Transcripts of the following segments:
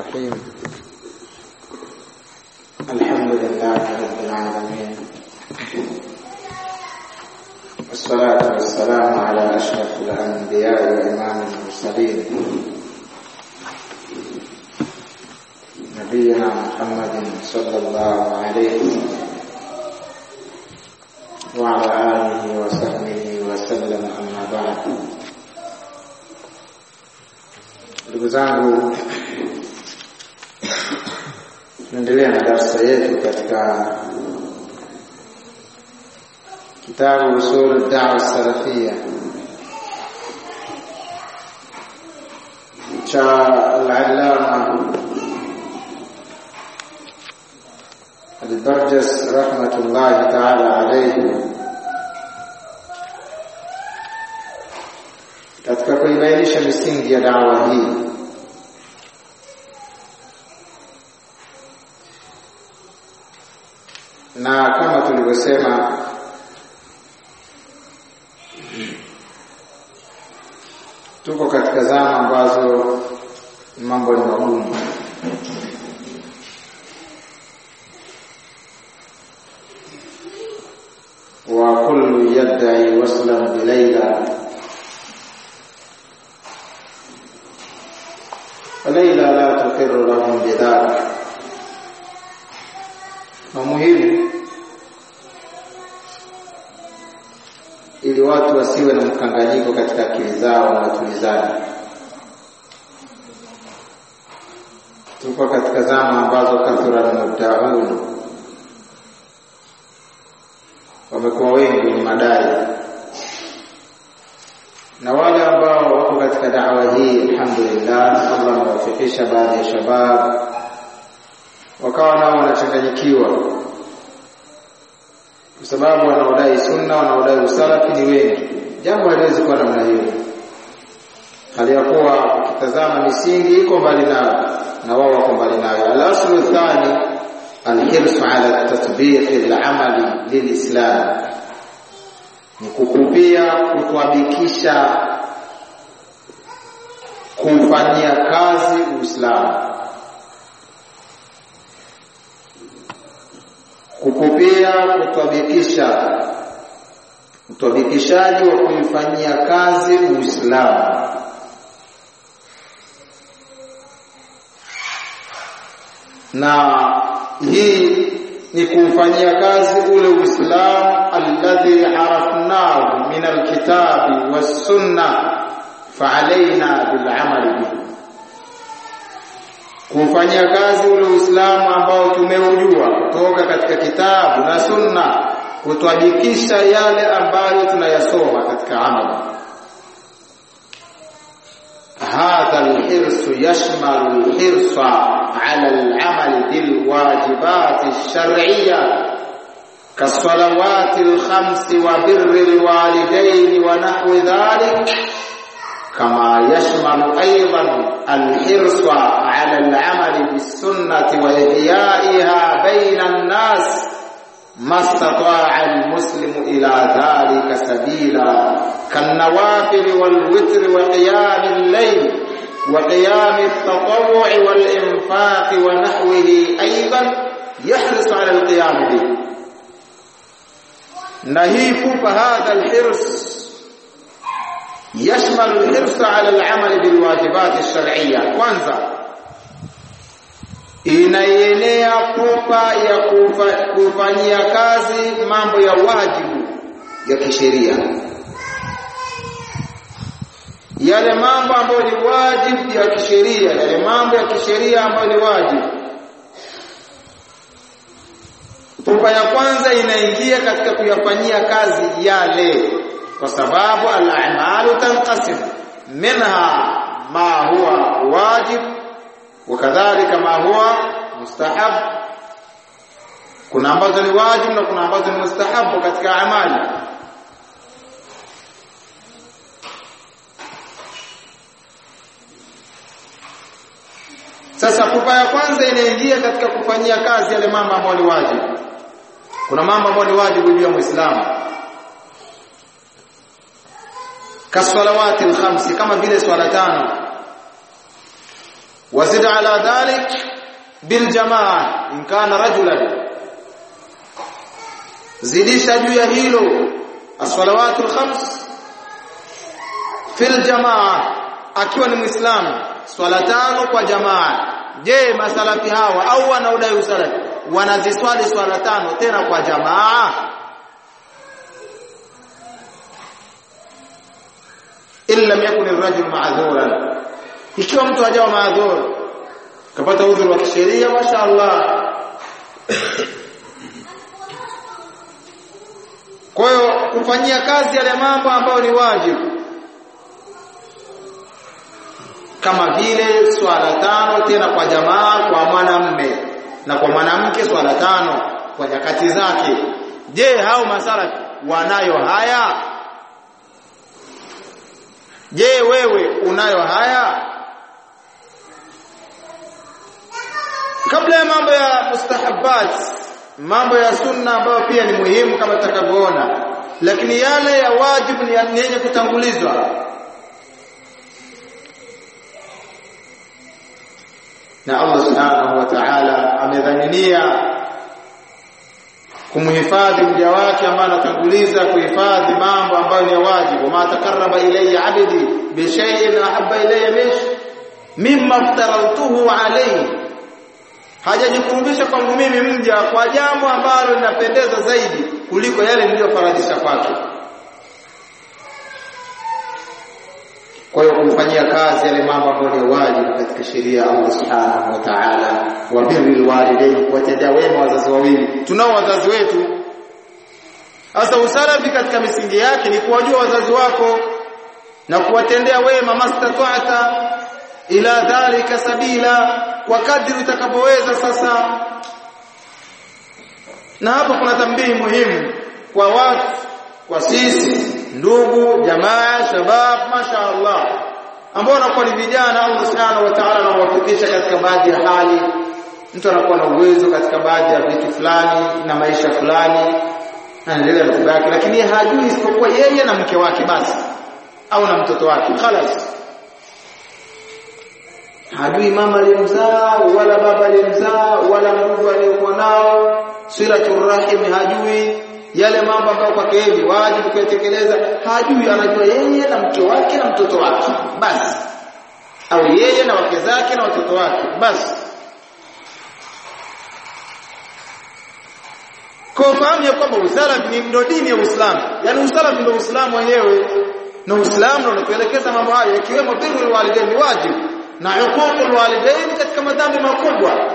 الرحيم الحمد لله رب العالمين والصلاة والسلام على أشرف الأنبياء وإمام المرسلين نبينا محمد صلى الله عليه وعلى آله وصحبه وسلم أما بعد ndugu zangu tunaendelea na darasa yetu katika kitabu usul dawa salafia cha al-allama al-barjas rahmatullahi ta'ala alayhi katika kuibainisha misingi ya dawa hii na kama tulivyosema tuko katika zama ambazo mambo ni magumu wa kullu yad'i waslan bilayla وليلى لا تقر لهم بذلك muhimu ili watu wasiwe na mkanganyiko katika akili zao na watulizane. Tuko katika zama ambazo kathura mubtaun, wamekuwa wengi ni madai, na wale ambao wako katika dawa hii, alhamdulillah, Allah amewafikisha baadhi ya shabab wakawa nao wanachanganyikiwa kwa sababu wanaodai sunna wanaodai usalafi ni wengi. Jambo haliwezi kuwa namna hiyo, hali ya kuwa ukitazama misingi iko mbali nayo na wao wako mbali nayo. Al-aslu thani alhirsu ala tatbiqi al-amali lilislam, ni kukupia kutwabikisha kufanyia kazi Uislamu kukupia kutwabikisha utwabikishaji wa kuifanyia kazi Uislamu na hii ni kuufanyia kazi ule Uislamu alladhi arafnahu min alkitabi wassunna faalaina bilamali bihi kufanyia kazi ule Uislamu ambao tumeujua kutoka katika kitabu na sunna, kutwajikisha yale ambayo tunayasoma katika amali. hadha alhirsu yashmalu alhirsa ala alamali bilwajibati alshar'iyya كالصلوات الخمس وبر الوالدين ونحو ذلك كما يشمل أيضا الحرص على العمل بالسنة وإحيائها بين الناس ما استطاع المسلم إلى ذلك سبيلا كالنوافل والوتر وقيام الليل وقيام التطوع والإنفاق ونحوه أيضا يحرص على القيام به نهيف فهذا الحرص يشمل الحرص على العمل بالواجبات الشرعية kwanza inaienea pupa ya kufa, kufanyia kazi mambo ya wajibu ya kisheria yale mambo ambayo ni wajibu ya kisheria yale mambo ya kisheria ambayo ni wajibu pupa ya kwanza inaingia katika kuyafanyia kazi yale kwa sababu al-a'malu tanqasim minha ma huwa wajib wakadhalika ma huwa mustahab kuna ambazo ni wajib na kuna ambazo ni mustahabu katika amali sasa pupa ya kwanza inaingia katika kufanyia kazi yale mambo ambayo ni wajibu kuna mambo ambayo ni wajibu juu ya muislamu kasalawati alkhamsi kama vile swala tano wazid ala dhalik bil jamaa in kana rajulan zidisha juu ya hilo as-salawatul khams fil jamaa akiwa ni muislamu swala tano kwa jamaa je masalafi hawa au wanaodai usalafi wanaziswali swala tano tena kwa jamaa illa yakun ar-rajul ma'dhuran ikiwa mtu hajawa maadhur kapata udhuru wa kisheria mashaallah kwa hiyo kufanyia kazi yale mambo ambayo ni wajibu kama vile swala tano tena kwa jamaa kwa mwanamme na kwa mwanamke swala tano kwa nyakati zake je hao masala wanayo haya je wewe unayo haya kabla ya mambo ya mustahabbat mambo ya sunna ambayo pia ni muhimu kama tutakavyoona lakini yale ya wajibu ni yenye kutangulizwa na Allah subhanahu wa ta'ala amedhaminia kumhifadhi mja wake ambaye anatanguliza kuhifadhi mambo ambayo ni wajibu ma takarraba ilayya abdi bi shay'in ahabba ilayya mish mimma aftaraltuhu alayhi hajajikurubisha kwangu mimi mja kwa jambo ambalo linapendeza zaidi kuliko yale niliyofaradhisha kwake kwa hiyo kumfanyia kazi yale mambo ambayo ni wajibu katika sheria ya Allah Subhanahu wa Ta'ala wa birril walidain kuwatendea wema wazazi wawili tunao wazazi wetu sasa usalafi katika misingi yake ni kuwajua wazazi wako na kuwatendea wema mastata'ata ila dhalika sabila kwa kadri utakapoweza sasa na hapo kuna tambii muhimu kwa watu kwa sisi ndugu jamaa shabab mashaallah ambao wanakuwa ni vijana Allah subhanahu wa ta'ala anawafikisha katika baadhi ya hali mtu anakuwa na uwezo katika baadhi ya vitu fulani na maisha fulani anaendelea na yake lakini hajui isipokuwa yeye na mke wake basi au na mtoto wake khalas hajui mama aliyemzaa wala baba aliyemzaa wala ndugu aliyokuwa nao silatul rahim hajui yale mambo ambayo kwake yeye wajibu kuyatekeleza hajui anajua yeye na mke wake na mtoto wake basi au yeye na wake zake na watoto wake basi kwa fahamu ya kwamba usalafi ni ndo dini ya Uislamu yani usalafi ndio Uislamu wenyewe na Uislamu ndio unatuelekeza mambo hayo ikiwemo birrul walidain wajibu na huququl walidain katika madhambi makubwa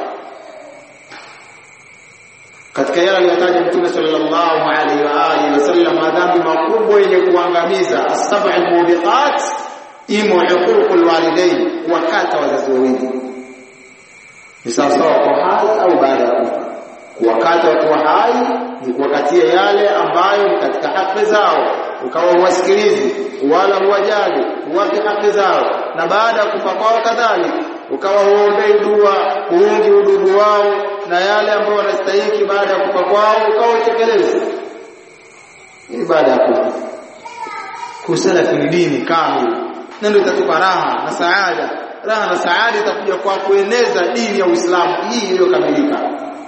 katika yale aliyotaja Mtume sallallahu alaihi wa alihi wasallam madhambi makubwa yenye kuangamiza as-sab'ul mubiqat imo huququl walidain wakata wazazi wawili ni sawasawa kwa hai au baada ya kufa kuwakata wakiwa hai ni kuwakatia yale ambayo ni katika haki zao ukawa huwasikilizi wala huwajali huwapi haki zao na baada ya kufa kwao kadhalika ukawa huombei dua huungi udugu wao na yale ambayo wanastahili baada ya kufa kwao ukawa utekeleze ni baada ya kufa kusala ni dini kamili na ndio itatupa raha na saada raha na saada itakuja kwa kueneza dini ya Uislamu hii iliyokamilika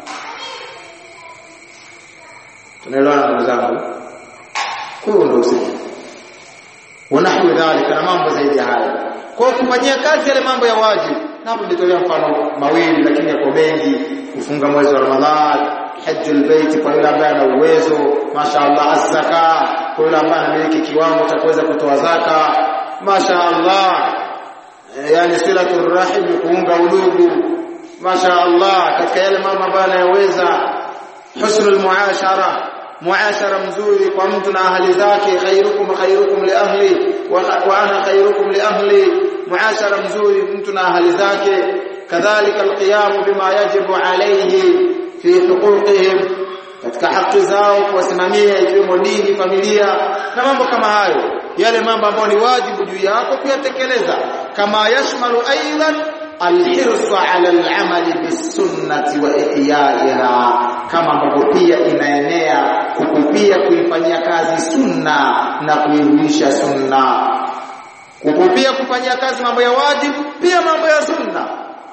tunaelewana ndugu zangu kwa hiyo ndio usije wanahwi dhalika na mambo zaidi ya haya kwa kufanyia kazi yale mambo ya wajibu na hapo nitolea mfano mawili lakini yako mengi kufunga mwezi wa Ramadhan hajjul bait kwa yule ambaye ana uwezo mashaallah az-zaka kwa yule ambaye anamiliki kiwango cha kuweza kutoa zaka mashaallah yani silatul rahim kuunga udugu mashaallah katika yale mambo ambayo anayoweza husnul muashara muashara mzuri kwa mtu na ahli zake khairukum khairukum li ahli wa ana khairukum li ahli muashara mzuri mtu na ahli zake kadhalika alqiyam bima yajibu alayhi fi huquqihim katika haki zao kuwasimamia ikiwemo dini familia na mambo kama hayo yale mambo ambayo ni wajibu juu yako kuyatekeleza kama yashmalu aidan alhirsu ala al'amali bisunnati wa ihyaiha kama ambavyo pia inaenea kukupia kuifanyia kazi sunna na kuihuisha sunna kukupia kufanyia kazi mambo ya wajibu pia mambo ya sunna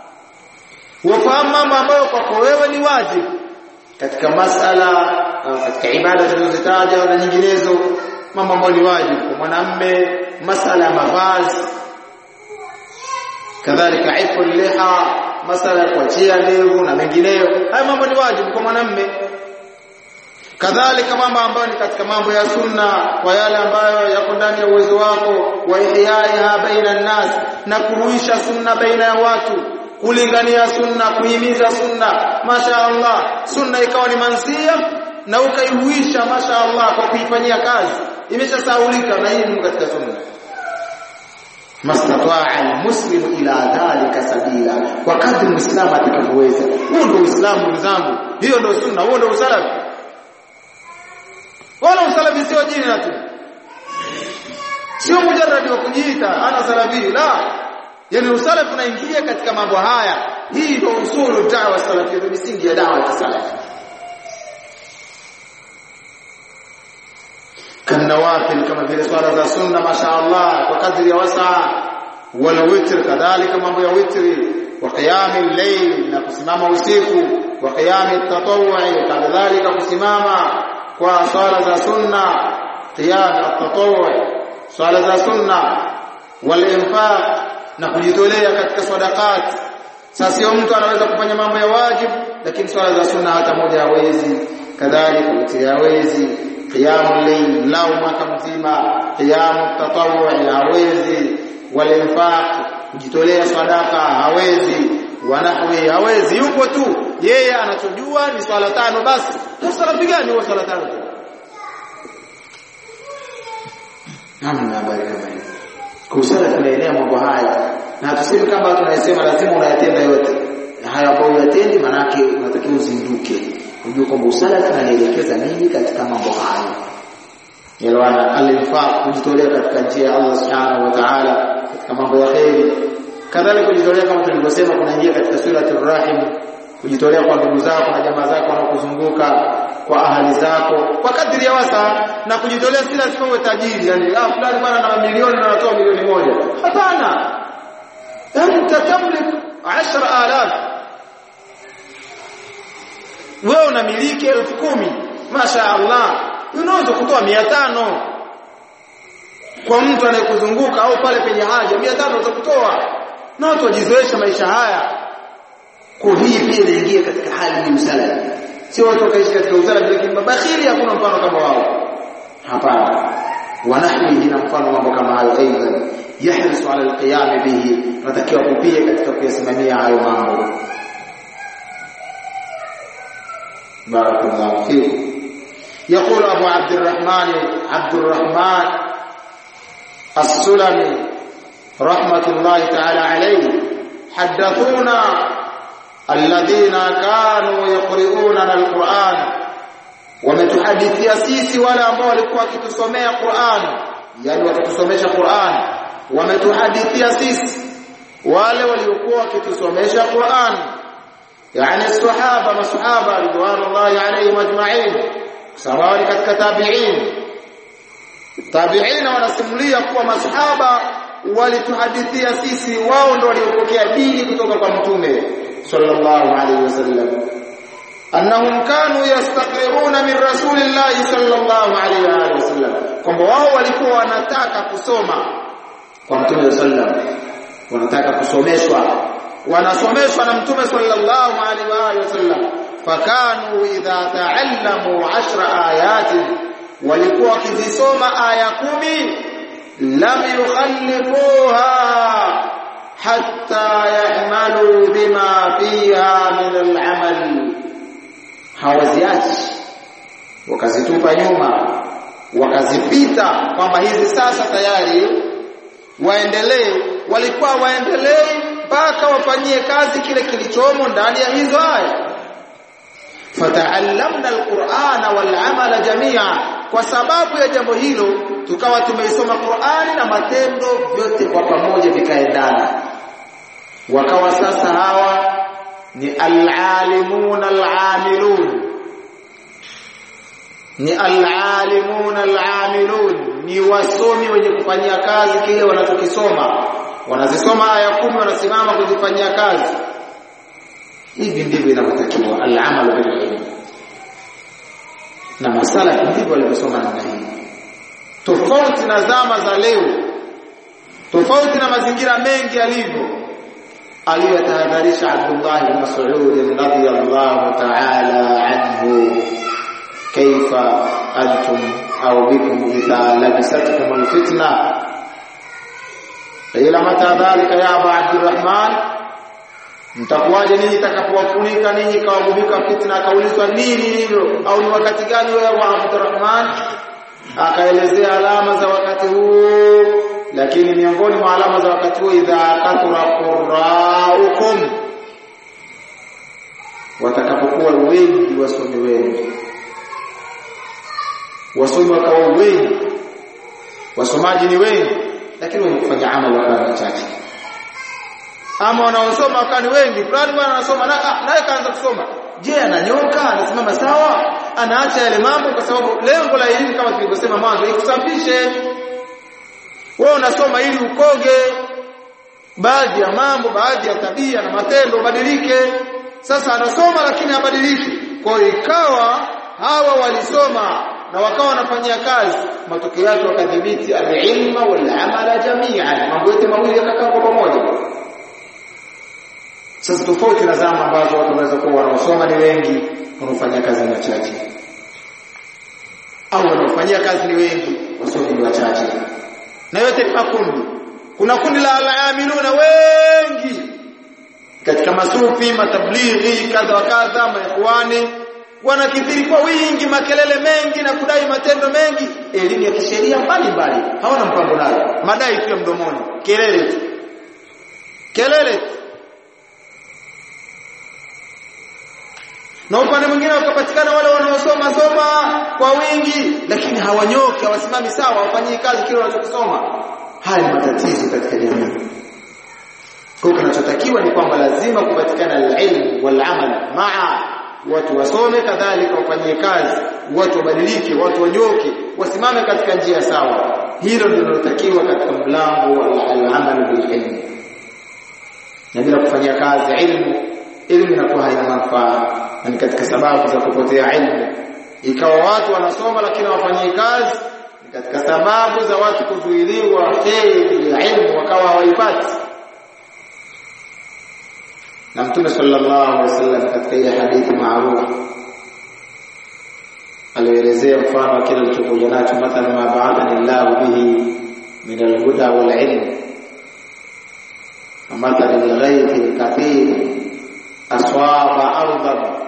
wafahamu mambo ambayo kwako wewe ni wajibu katika masala katika ibada zilizozitaja na nyinginezo mambo ambayo ni wajibu kwa mwanamme masala ya mavazi kadhalika ifu liha masala ya kuachia ndevu na mengineyo haya mambo ni wajibu kwa mwanamme kadhalika mambo ambayo ni katika mambo ya sunna kwa yale ambayo yako ndani ya uwezo wako wa ihyaiha baina nas na kuhuisha sunna baina ya watu kulingania sunna kuhimiza sunna masha Allah sunna ikawa ni mansia na ukaihuisha masha Allah kwa kuifanyia kazi imeshasaulika na hii ni katika sunna mastataa almuslimu ila dhalika sabila kwa kadri muislamu atakavyoweza huo ndio uislamu ndugu zangu hiyo ndio sunna huo ndio usalafi wala usalafi sio jina tu sio mujarradi wa kujiita ana salafi la yani usalafi unaingia katika mambo haya hii ndio usulu da'wa salafia ndio misingi ya da'wa ya salafi kanawafil kama vile swala za sunna mashaallah kwa kadri ya wasaa wala witr kadhalika mambo ya witri wa qiyamil layl na kusimama usiku wa qiyamit tatawwu'i kadhalika kusimama kwa swala za sunna qiyam at-tatawwu' swala za sunna wal infaq na kujitolea katika sadaqat sasa sio mtu anaweza kufanya mambo ya wajibu lakini swala za sunna hata moja hawezi kadhalika witri hawezi qiyamul layl lau mwaka mzima qiyam tatawwu hawezi wal infaq kujitolea sadaka hawezi wanahwi hawezi yupo tu yeye anachojua ni swala tano basi sala gani huwa swala tano tu namna habari kama hiyo kusala tunaelea mambo haya na tuseme kama tunasema lazima unayatenda yote haya ambayo uyatendi manake unatakiwa uzinduke ujue kwamba usala tunanielekeza nini katika mambo hayo yalwana al-infaq kujitolea katika njia ya Allah subhanahu wa ta'ala katika mambo ya khairi kadhalika kujitolea kama tulivyosema kunaingia katika suratul rahim kujitolea kwa ndugu zako na jamaa zako wanaokuzunguka kwa ahali zako kwa kadri ya wasa na kujitolea si lazima uwe tajiri yani ah fulani bwana na mamilioni na anatoa milioni moja hapana yani tatamlik 10000 wewe unamiliki elfu kumi masha Allah unaweza kutoa mia tano kwa mtu anayekuzunguka au pale penye haja mia tano utakutoa na watu wajizoesha maisha haya kwa hii pia inaingia katika hali ya msala sio watu wakaishi katika uzala lakini mabakhili hakuna mfano kama wao hapana wanahwi na mfano mambo kama hayo aidan yahrisu ala alqiyam bihi natakiwa kupia katika kuyasimamia hayo mambo بارك الله فيكم يقول أبو عبد الرحمن عبد الرحمن السلمي رحمة الله تعالى عليه حدثونا الذين كانوا يقرؤوننا القرآن wametuhadithia sisi wale ambao walikuwa wakitusomea Qur'an yani wakitusomesha Qur'an wametuhadithia sisi wale waliokuwa wakitusomesha Qur'an yani sahaba masahaba ridwanullahi alayhim ajma'in sawa katika tabi'in tabi'in wanasimulia kuwa masahaba walituhadithia sisi wao ndio waliopokea dini kutoka kwa mtume sallallahu alayhi wasallam annahum kanu yastaqiruna min rasulillahi sallallahu alayhi wasallam kwamba wao walikuwa wanataka kusoma kwa mtume sallam wanataka kusomeshwa wanasomeshwa na mtume sallallahu alaihi wasallam fakanu idha taallamu 10 ayatin walikuwa wakizisoma aya kumi lam yukhallifuha hatta yahmalu bima fiha min al-amal hawaziachi wakazitupa nyuma wakazipita kwamba hizi sasa tayari waendelee walikuwa waendelee mpaka wafanyie kazi kile kilichomo ndani ya hizo aya fataallamna alqur'ana wal'amala jami'a kwa sababu ya jambo hilo tukawa tumeisoma Qur'ani na matendo vyote kwa pamoja vikaendana wakawa sasa hawa ni al-alimun al-amilun ni al-alimun al-amilun ni wasomi wenye kufanyia kazi kile wanachokisoma wanazisoma aya kumi wanasimama kuzifanyia kazi hivi ndivyo inavyotakiwa al-amalu bil ilm na masala ndivyo walivyosoma namna hii tofauti na zama za leo tofauti na mazingira mengi yalivyo aliyotahadharisha Abdullah bin Mas'ud radhiyallahu ta'ala anhu kaifa antum au bikum idha labisatkum alfitna ila mata dhalika ya Abu Abdurrahman mtakuwaje ninyi takapowafunika ninyi kawagubika fitna akaulizwa nini hilo au ni wakati gani wewe Abu Abdurrahman akaelezea alama za wakati huu lakini miongoni mwa alama za wakati huo idha kathura qurraukum watakapokuwa wengi wasomi wenu wasomi wakawa wengi wasomaji ni wengi lakini wenye kufanya amali wakawa wachache ama wanaosoma wakawa ni wengi fulani bwana anasoma naye kaanza kusoma je ananyoka anasimama sawa anaacha yale mambo kwa sababu lengo la elimu kama tulivyosema mwanzo ikusafishe wewe unasoma ili ukoge baadhi ya mambo baadhi ya tabia na matendo badilike sasa anasoma lakini habadiliki kwa hiyo ikawa hawa walisoma na wakawa wanafanyia kazi matokeo yake wakadhibiti al-ilma wal-amala jami'an mambo yote mawili yakakaa kwa pamoja sasa tofauti na zama ambazo watu wanaweza kuwa wanaosoma ni wengi wanaofanya kazi ni wachache au wanaofanyia kazi ni wengi wasomi ni wachache na yote ni makundi kuna kundi la alaamiluna wengi katika masufi matablighi kadha wa kadha maikhwani wanakithiri kwa wingi makelele mengi na kudai matendo mengi elimu ya kisheria mbalimbali hawana mpango nayo madai tu ya mdomoni kelele tu kelele tu na upande mwingine wakapatikana wale wanaosoma soma kwa wingi lakini hawanyoki hawasimami sawa hawafanyii kazi kile wanachokisoma haya ni matatizo katika jamii kwa kinachotakiwa ni kwamba lazima kupatikana al-ilm wal-amal maa watu wasome kadhalika wafanyie kazi watu wabadilike watu wanyoke wasimame katika njia sawa hilo ndilo linalotakiwa katika mlango wa al-amal bil-ilm na bila kufanyia kazi ilmu ilmu inakuwa haina manufaa na ni katika sababu za kupotea ilmu ikawa watu wanasoma lakini hawafanyii kazi ni katika sababu za watu kuzuiliwa kheri ya ilmu wakawa hawaipati na mtume sallallahu alaihi wasallam katika ile hadithi maarufu alielezea mfano wa kile alichokuja nacho mathalan ma ba'athani Allah bihi min al-huda wal ilm ومثل الغيث الكثير أصاب أرضا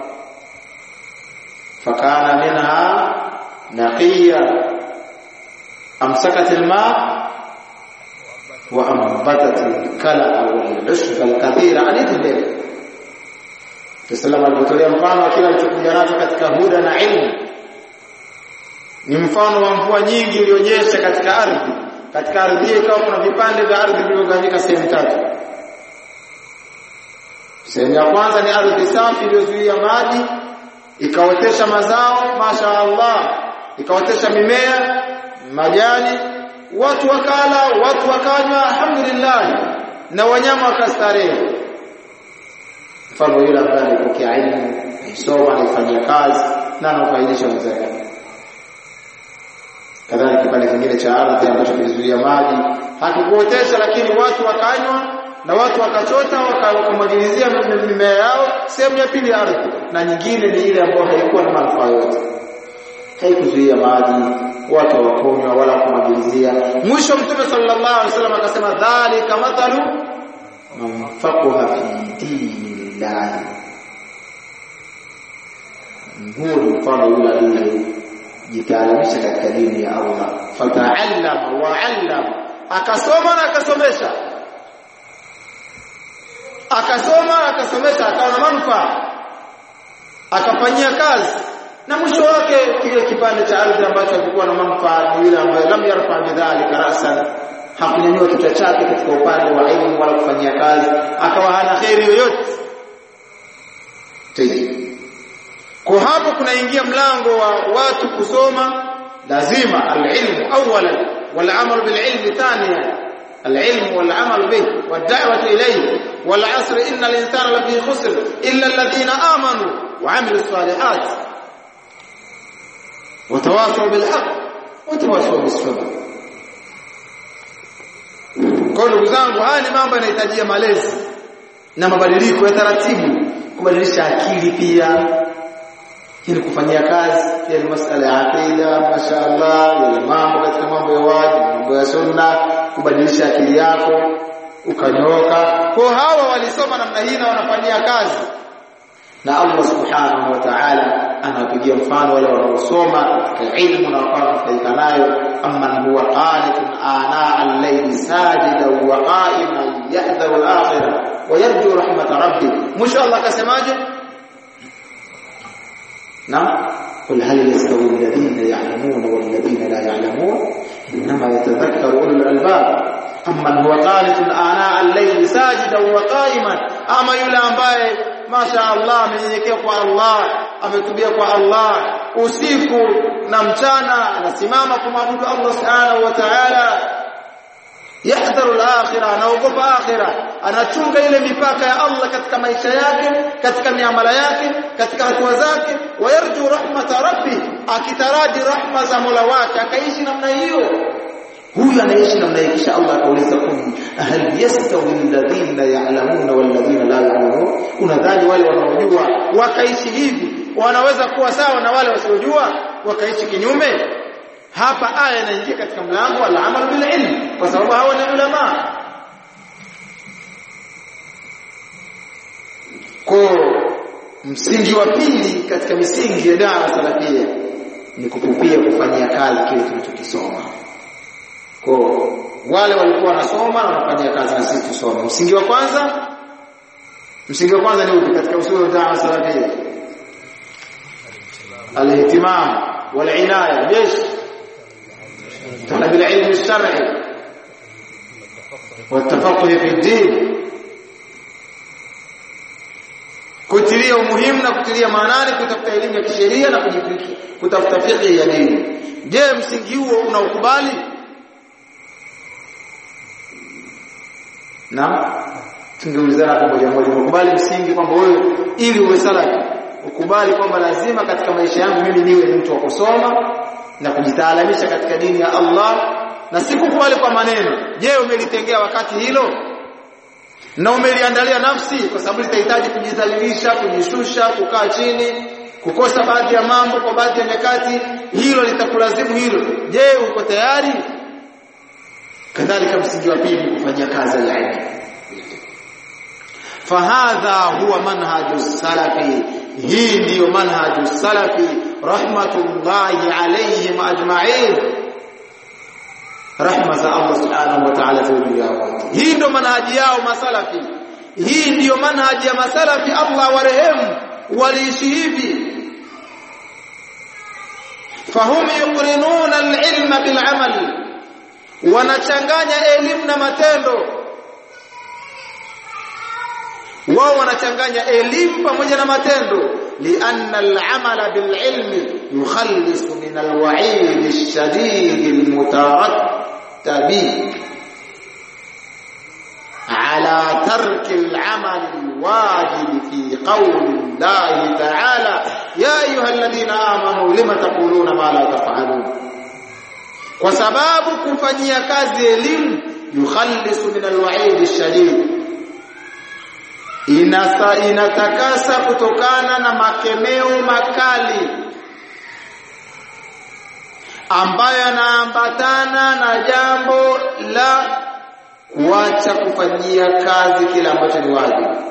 فكان منها نقيا أمسكت الماء وأنبتت الكلأ والعشب الكثير حديث mbele Tusallam alipotolea mfano wa kila alichokuja nacho katika huda na ilmu ni mfano wa mvua nyingi iliyonyesha katika ardhi katika ardhi ikawa kuna vipande vya ardhi vilivyogawanyika sehemu tatu sehemu ya kwanza ni ardhi safi iliyozuia maji ikaotesha mazao masha Allah ikaotesha mimea majani watu wakala watu wakanywa alhamdulillah na wanyama wakastarehe mfano yule ambaye alipokea elimu aisoma anaifanyia kazi na anafaidisha wenzake kadhalika kipande kingine cha ardhi ambacho kilizuia maji hakikuotesha lakini watu wakanywa na watu wakachota wakamwagilizia mimea yao sehemu ya pili ya ardhi na nyingine ni ile ambayo haikuwa na manufaa yote haikuzuia maji watu hawakunywa wala kumwagilizia mwisho mtume sallallahu alaihi wasallam akasema dhalika mathalu man faqaha fi dinillah huo ni mfano yule aliyejitaalimisha katika dini ya Allah fataallama wa allama akasoma na akasomesha akasoma akasomesha akawa na manufaa akafanyia kazi na mwisho wake kile kipande cha ardhi ambacho hakikuwa na manufaa ni yule ambaye lam yarfa bidhalika rasan hakunyanyua kichwa chake katika upande wa elimu wala kufanyia kazi akawa hana kheri yoyote kwa hapo kunaingia mlango wa watu kusoma lazima alilmu awalan wal amal bil ilmi thaniyan العلم والعمل به والدعوة إليه wal asr innal insana lafi khusr illa alladhina amanu wa amilus salihat watawasaw bil haqq watawasaw bis sabr kwa ndugu zangu haya ni mambo yanahitajia malezi na mabadiliko ya taratibu kubadilisha akili pia ili kufanyia kazi pia ni masala ya aqida mashaallah yale mambo katika mambo ya wajibu mambo ya sunna kubadilisha akili yako ukanyooka kwa hawa walisoma namna hii na wanafanyia kazi na Allah subhanahu wa ta'ala anawapigia mfano wale wanaosoma katika ilmu na wakawa wanafaidika nayo amman huwa qanitun ana al-layli sajidan wa qa'iman yahdharu al-akhirah wa yarju rahmat rabbih mwisho Allah akasemaje نعم قل هل يستوي الذين يعلمون والذين لا يعلمون إنما يتذكر أولو الألباب أمن هو قانت آناء الليل ساجدا وقائما أما يولى ambaye masha Allah amenyenyekea kwa Allah ametubia kwa Allah usiku na mchana anasimama kumwabudu Allah subhanahu wa ta'ala yahdharu al-akhirah anaogopa akhirah anachunga ile mipaka ya Allah katika maisha yake katika miamala yake katika hatua zake wayarju rahmata rabbi akitaraji rahma za Mola wake akaishi namna hiyo huyu anaishi namna hiyo kisha Allah akauliza kuni hal yastawi alladhina ya'lamuna walladhina la ya'lamun unadhani wale wanaojua wakaishi hivi wanaweza kuwa sawa na wale wasiojua wakaishi kinyume hapa aya inaingia katika mlango al-amal bil ilm kwa sababu hawa ni ulama kwa msingi wa pili katika misingi ya dawa salafia ni kupupia kufanyia kazi kile tunachokisoma kwa wale walikuwa wanasoma na wanafanyia kazi na sisi tusome msingi wa kwanza msingi wa kwanza ni upi katika usuli wa dawa salafia al-ihtimam wal-inaya bish طلب العلم الشرعي والتفقه في الدين kutilia umuhimu na kutilia maanani kutafuta elimu ya kisheria na kujifikia kutafuta fiqh ya dini je msingi huo unaukubali na tungeulizana pamoja moja ukubali msingi kwamba wewe ili uwe salafi ukubali kwamba lazima katika maisha yangu mimi niwe ni mtu wa kusoma na kujitaalamisha katika dini ya Allah na sikukubali kwa maneno je umelitengea wakati hilo na umeliandalia nafsi kwa sababu litahitaji kujidhalilisha kujishusha kukaa chini kukosa baadhi ya mambo kwa baadhi ya nyakati hilo litakulazimu hilo je uko tayari kadhalika msingi wa pili kufanyia kazi ya ilmu fahadha huwa manhaju salafi hii ndiyo manhaju salafi rahmatullahi alayhim ajma'in rahma za Allah subhanahu wa ta'ala juu yao hii ndio manhaji yao masalafi hii ndiyo manhaji ya masalafi Allah warehemu waliishi hivi fahum yuqrinuna al-ilma bil amal wanachanganya elimu na matendo wao wanachanganya elimu pamoja na matendo lianna al-amala bil ilmi yukhallisu min al-wa'id ash-shadid al-mutarattabi على ترك العمل الواجب في قول الله تعالى يا ايها الذين امنوا لما تقولون ما لا تفعلون kwa sababu kufanyia kazi elimu yukhallisu min alwa'id ash-shadid inasa inatakasa kutokana na makemeo makali ambayo yanaambatana na jambo la kuacha kufanyia kazi kile ambacho ni wajibu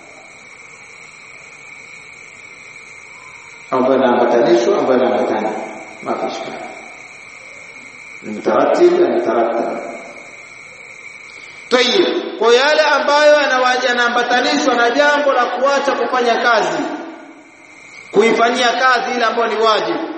ambayo yanaambatanishwa ambayo yanaambatana mapishana ni mtaratib na mutarattab Tayib, kwa yale ambayo yanaambatanishwa na jambo la kuacha kufanya kazi, kuifanyia kazi ile ambayo ni wajibu.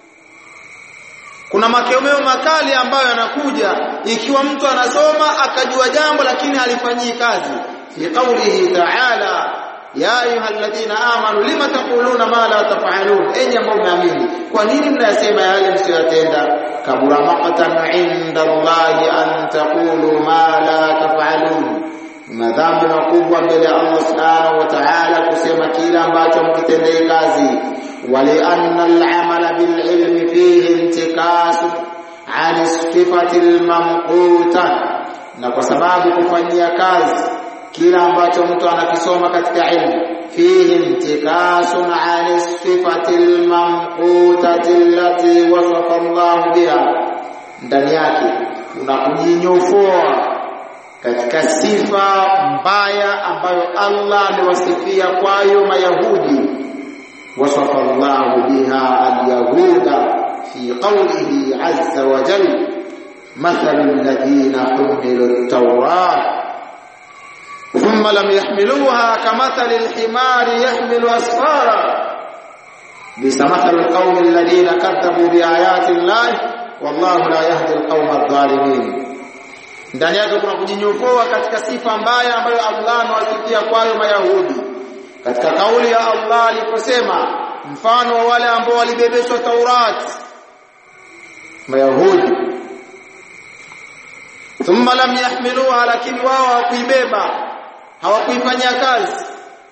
Kuna makemeo makali ambayo yanakuja ikiwa mtu anasoma akajua jambo lakini halifanyii kazi. Fi qawlihi ta'ala ya ayyuhalladhina amanu lima taquluna ma la taf'alun, enyi ambao mnaamini, kwa nini mnayasema yale msiyotenda? kabura maqtan inda Allahi an taqulu ma la taf'alun, madhambi makubwa mbele ya Allah subhanahu wa ta'ala kusema kile ambacho mkitendee kazi wali anna al-amala bil ilmi fihi intikasu an sifati al-mamquta na kwa sababu kufanyia kazi kile ambacho mtu anakisoma katika ilmu fihi intikasun an sifati al-mamqutati allati wasafa Allah biha ndani yake unakujinyofoa katika sifa mbaya ambayo Allah amewasifia kwayo Mayahudi wasafa Allah biha al-yahuda fi qawlihi azza wa jalla مثل الذين حملوا التوراة ثم لم يحملوها كمثل الحمار يحمل أسفارا بئس مثل القوم الذين كذبوا بآيات الله والله لا يهدي القوم الظالمين ndani yake kuna kujinyofoa katika sifa mbaya ambayo Allah amewasifia kwayo Mayahudi katika kauli ya Allah aliposema mfano wa wale ambao walibebeshwa Taurat Mayahudi thumma lam yahmiluha lakini wao hawakuibeba hawakuifanyia kazi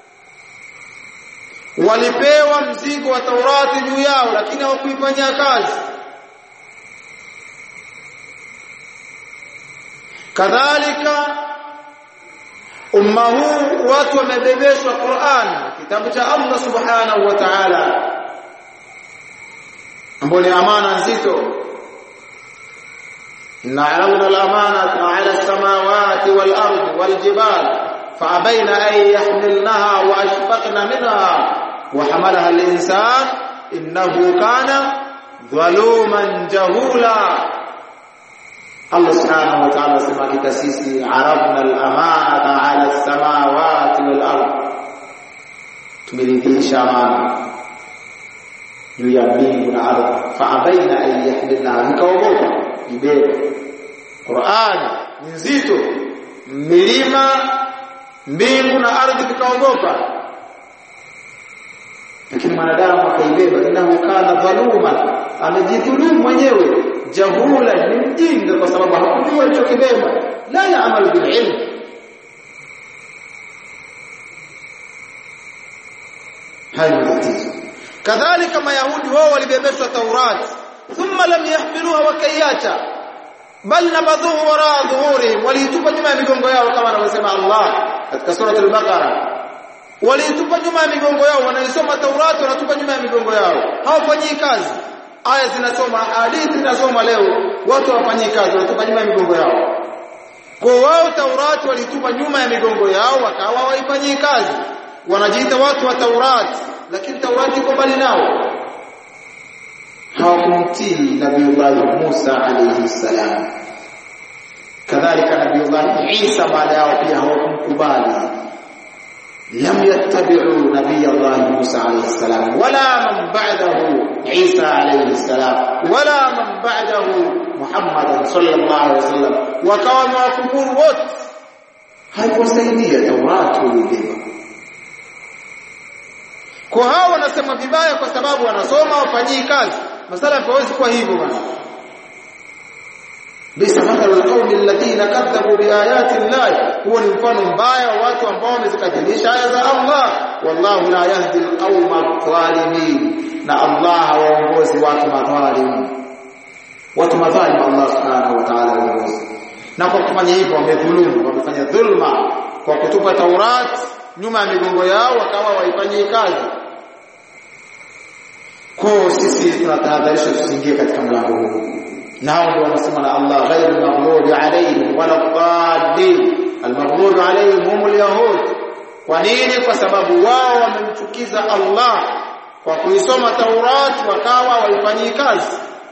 walipewa mzigo wa Taurati juu yao lakini hawakuifanyia kazi kadhalika umma huu watu wamebebeshwa Qur'an kitabu cha Allah subhanahu wa ta'ala ambapo ni amana nzito إن عرضنا الأمانة على السماوات والأرض والجبال فأبين أن يحملنها وأشفقن منها وحملها الإنسان إنه كان ظلوما جهولا الله سبحانه وتعالى سمع كتسيسي عرضنا الأمانة على السماوات والأرض tumeridhisha amana juu ya mbingu na ardhi faabaina an yahmilnaha vikaogopa ibebe Qur'an ni nzito milima mbingu na ardhi vikaogopa lakini mwanadamu akaibeba innahu kana dhaluma amejidhulumu mwenyewe jahula ni mjinga kwa sababu hakujua alichokibeba la yaamal bil ilm hayo tatizo kadhalika mayahudi wao walibebeshwa taurati thumma lam yahmiluha wakaiacha bal nabadhuhu wara dhuhurihim waliitupa nyuma ya migongo yao kama anavyosema Allah katika sura al-Baqara waliitupa nyuma ya migongo yao wanaisoma Taurati wanatupa nyuma ya migongo yao hawafanyii kazi aya zinasoma hadithi zinasoma leo watu hawafanyii kazi wanatupa nyuma ya migongo yao kwa wao Taurati walitupa nyuma ya migongo yao wakawa hawaifanyii kazi wanajiita watu wa Taurati lakini Taurati iko mbali nao hawakumtii Nabiullah Musa alayhi salam kadhalika Nabiullah Isa baada yao pia hawakumkubali lam yattabi'u Nabiullah Musa alayhi salam wala man ba'dahu Isa alayhi salam wala man ba'dahu Muhammad sallallahu alayhi wasallam wakawa mawakufuru wote haikusaidia Taurati ulibeba kwa hao wanasema vibaya kwa sababu wanasoma wafanyii kazi masala hawezi kuwa hivyo bwana bisa mathalu alqawmi alladhina kadhabu biayati Allah huwa ni mfano mbaya wa watu ambao wamezikadhilisha aya za Allah wallahu la yahdi alqawma adh-dhalimin na Allah hawaongozi watu madhalimu watu madhalimu Allah subhanahu wa ta'ala haongozi na kwa kufanya hivyo wamedhulumu wamefanya dhulma kwa kutupa Taurat nyuma ya migongo yao wakawa waifanyie kazi kwa sisi tunatahadharisha tusiingie katika mlango huu nao ndio wanasema na Allah ghairu maghdubi alayhim wala dhalin almaghdubi alayhim hum alyahud kwa nini kwa sababu wao wamemchukiza Allah kwa kuisoma Taurat wakawa waifanyii kazi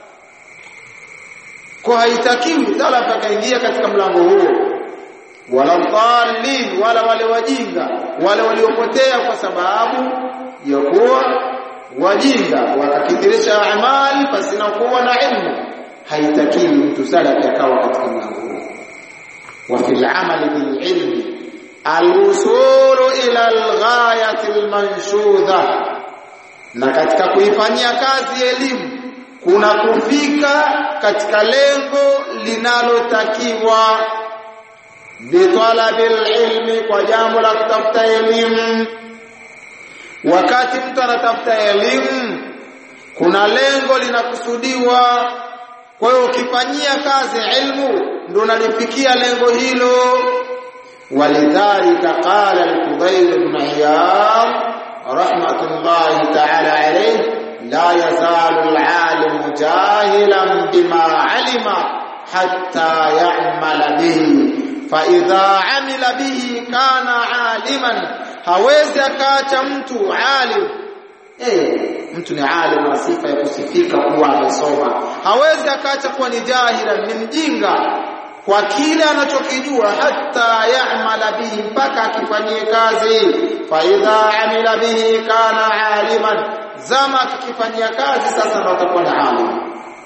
kwa haitakiwi salaf akaingia katika mlango huo wala dhalin wala wale wajinga wale waliopotea kwa sababu ya kuwa wajinga wakakithirisha amali pasina kuwa na ilmu haitakiwi mtu salafi akawa katika mlango huo wa fil amali bil ilmi alwusulu ila alghayati almanshudha na katika kuifanyia kazi elimu kuna kufika katika lengo linalotakiwa bitalabil ilmi kwa jambo la kutafuta elimu wakati mtu anatafuta elimu kuna lengo linakusudiwa kwa hiyo ukifanyia kazi ilmu ndio unalifikia lengo hilo walidhalika qala al-Fudayl ibn Iyad rahmatullahi ta'ala alayhi la yazalu al-alim jahilan bima alima hatta ya'mala bihi fa idha amila bihi kana aliman hawezi akaacha mtu alim eh mtu ni alim na sifa ya kusifika kuwa amesoma hawezi akaacha kuwa ni jahila ni mjinga kwa kile anachokijua hata ya'mala bihi mpaka akifanyie kazi fa idha amila bihi kana aliman zama akifanyia kazi sasa ndo atakuwa ni alim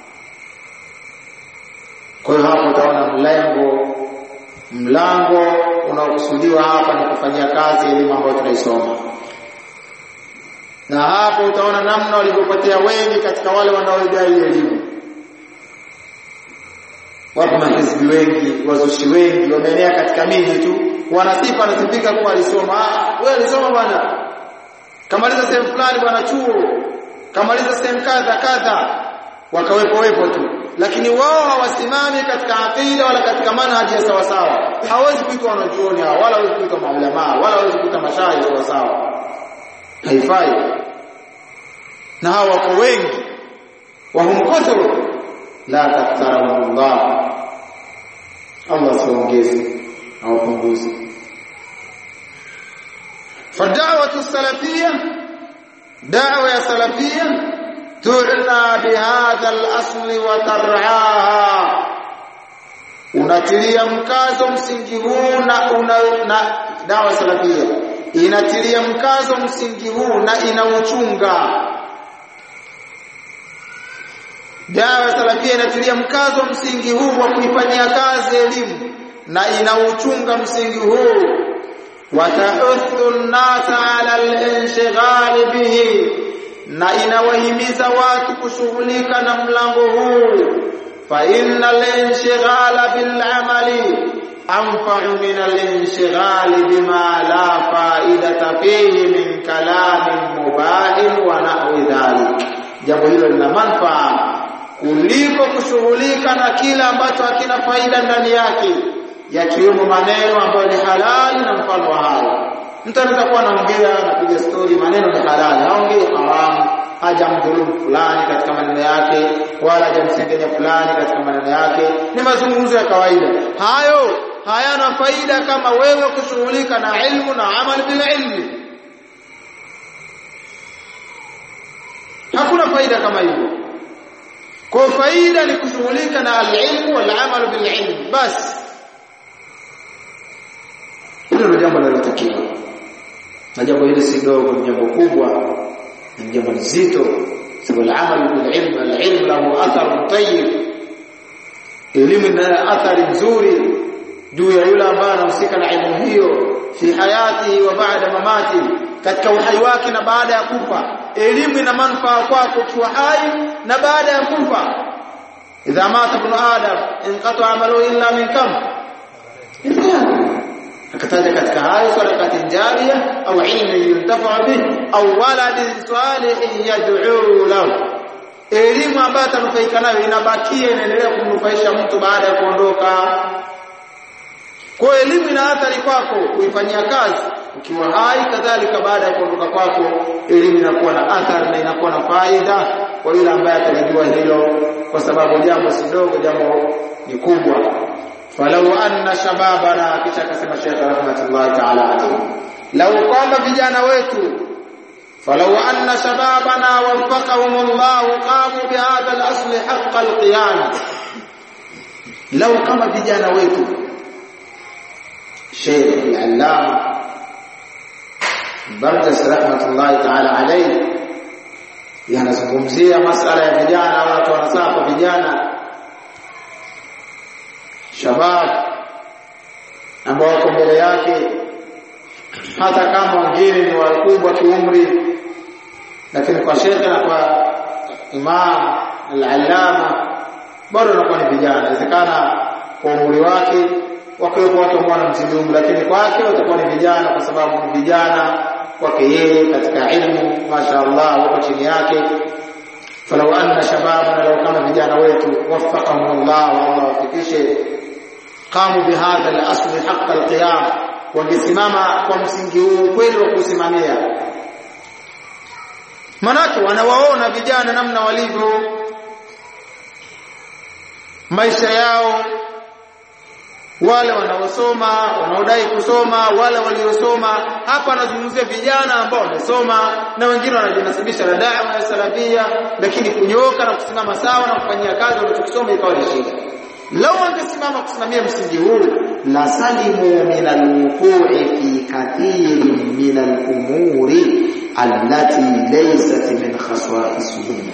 kwa hiyo hapo utaona mlengo mlango unaokusudiwa hapa ni kufanyia kazi elimu ambayo tunaisoma na hapo utaona namna walivyopotea wengi katika wale wanaodai elimu wapo mahizbi wengi wazushi wengi wameenea katika miji tu wanasifa anasifika kuwa alisoma ah wewe alisoma bwana kamaliza sehemu fulani bwana chuo kamaliza sehemu kadha kadha wakawepo wepo tu lakini wao hawasimami katika aqida wala katika manhaji ya sawa sawa hawezi kuitwa wanachuoni hao wala hawezi kuitwa maulama wala hawezi kuitwa mashaikh sawa sawa haifai na hao wako wengi wahum kathru la taktharahum Allah Allah siongeze au punguze فالدعوه السلفيه دعوه سلفيه تعنى بهذا الاصل وترعاها unatilia mkazo msingi huu na una na dawa salafia inatilia mkazo msingi huu na inauchunga dawa salafia inatilia mkazo msingi huu wa kuifanyia kazi elimu na inauchunga msingi huu watahuthu an-nasa 'ala al-inshighal bihi na inawahimiza watu kushughulika na mlango huu fa innal inshighala bil amali anfa'u min al inshighali bima la fa'idata fihi min kalamin mubahin wa nahwi dhalik jambo hilo lina manufaa kuliko kushughulika na kila ambacho hakina faida ndani yake yakiwemo maneno ambayo ni halali na mfano wa hayo mtu anaweza kuwa anaongea anapiga story maneno ni halali haongei haramu hajamdhulumu fulani katika maneno yake wala hajamsengenya fulani katika maneno yake ni mazungumzo ya kawaida hayo hayana faida kama wewe kushughulika na ilmu na amal bil ilmi hakuna faida kama hivyo kwa faida ni kushughulika na al-ilmu wal amal bil ilm basi hilo ndio jambo linalotakiwa na jambo hili si dogo ni jambo kubwa ni jambo zito sababu al-amal bil ilm al-ilm lahu athar tayyib elimu ina athari nzuri juu ya yule ambaye anahusika na elimu hiyo fi hayatihi wa baada mamati katika uhai wake na baada ya kufa elimu ina manufaa kwako ukiwa hai na baada ya kufa idha mata ibn adam inqata amalu illa min kam akataja katika hayo sadaqatin jariya au ilmin yuntafa bih au waladin salihin yad'u lahu elimu ambayo atanufaika nayo inabakia inaendelea kumnufaisha mtu baada ya kuondoka kwa elimu ina athari kwako kuifanyia kazi ukiwa hai kadhalika baada ya kuondoka kwako elimu inakuwa na athari na inakuwa na faida kwa yule ambaye atalijua hilo kwa sababu jambo si dogo jambo ni kubwa falau anna shababana kisha akasema Sheikh rahmatullahi ta'ala alayhi lau kwamba vijana wetu falau anna shababana waffaqahumullah qamu bihadha al-asl haqq al-qiyam lau kama vijana wetu Sheikh al-Allama Barjas rahmatullahi ta'ala alayhi yanazungumzia masala ya vijana watu wanasafa vijana shabab ambao wako mbele yake hata kama wengine ni wakubwa kiumri lakini kwa shekhe na kwa imam al-allama bado wanakuwa ni vijana inawezekana kwa umri wake wakiwepo watu ambao wanamzidi umri lakini kwake watakuwa ni vijana kwa sababu ni vijana kwake yeye katika ilmu mashaallah wako chini yake falau anna shababana law kama vijana wetu waffaqahum Allah wa Allah wafikishe qamu bihadha al-asl haqq al-qiyam wangesimama kwa msingi huu kweli wa kusimamia manake wanawaona vijana namna walivyo maisha yao wale wanaosoma wanaodai kusoma wale waliosoma hapa anazungumzia vijana ambao wamesoma na wengine wanajinasibisha na da'wa ya salafia lakini kunyoka na kusimama sawa na kufanyia kazi wanachokisoma ikawa ni shida lau wangesimama kusimamia msingi huu la salimu min alwuqu'i fi kathirin min alumuri allati laysat min khasa'isihim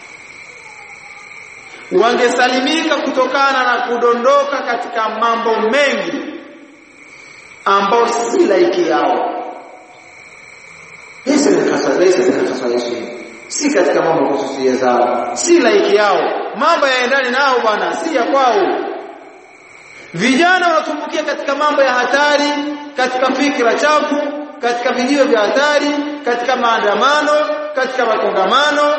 wangesalimika kutokana na kudondoka katika mambo mengi ambao si laiki yao hizi ni khasa'isihim si katika mambo kususia zao si laiki yao mambo yaendani nao bwana si ya kwao vijana wanatumbukia katika mambo ya hatari katika fikra chafu katika vijio vya hatari katika maandamano katika makongamano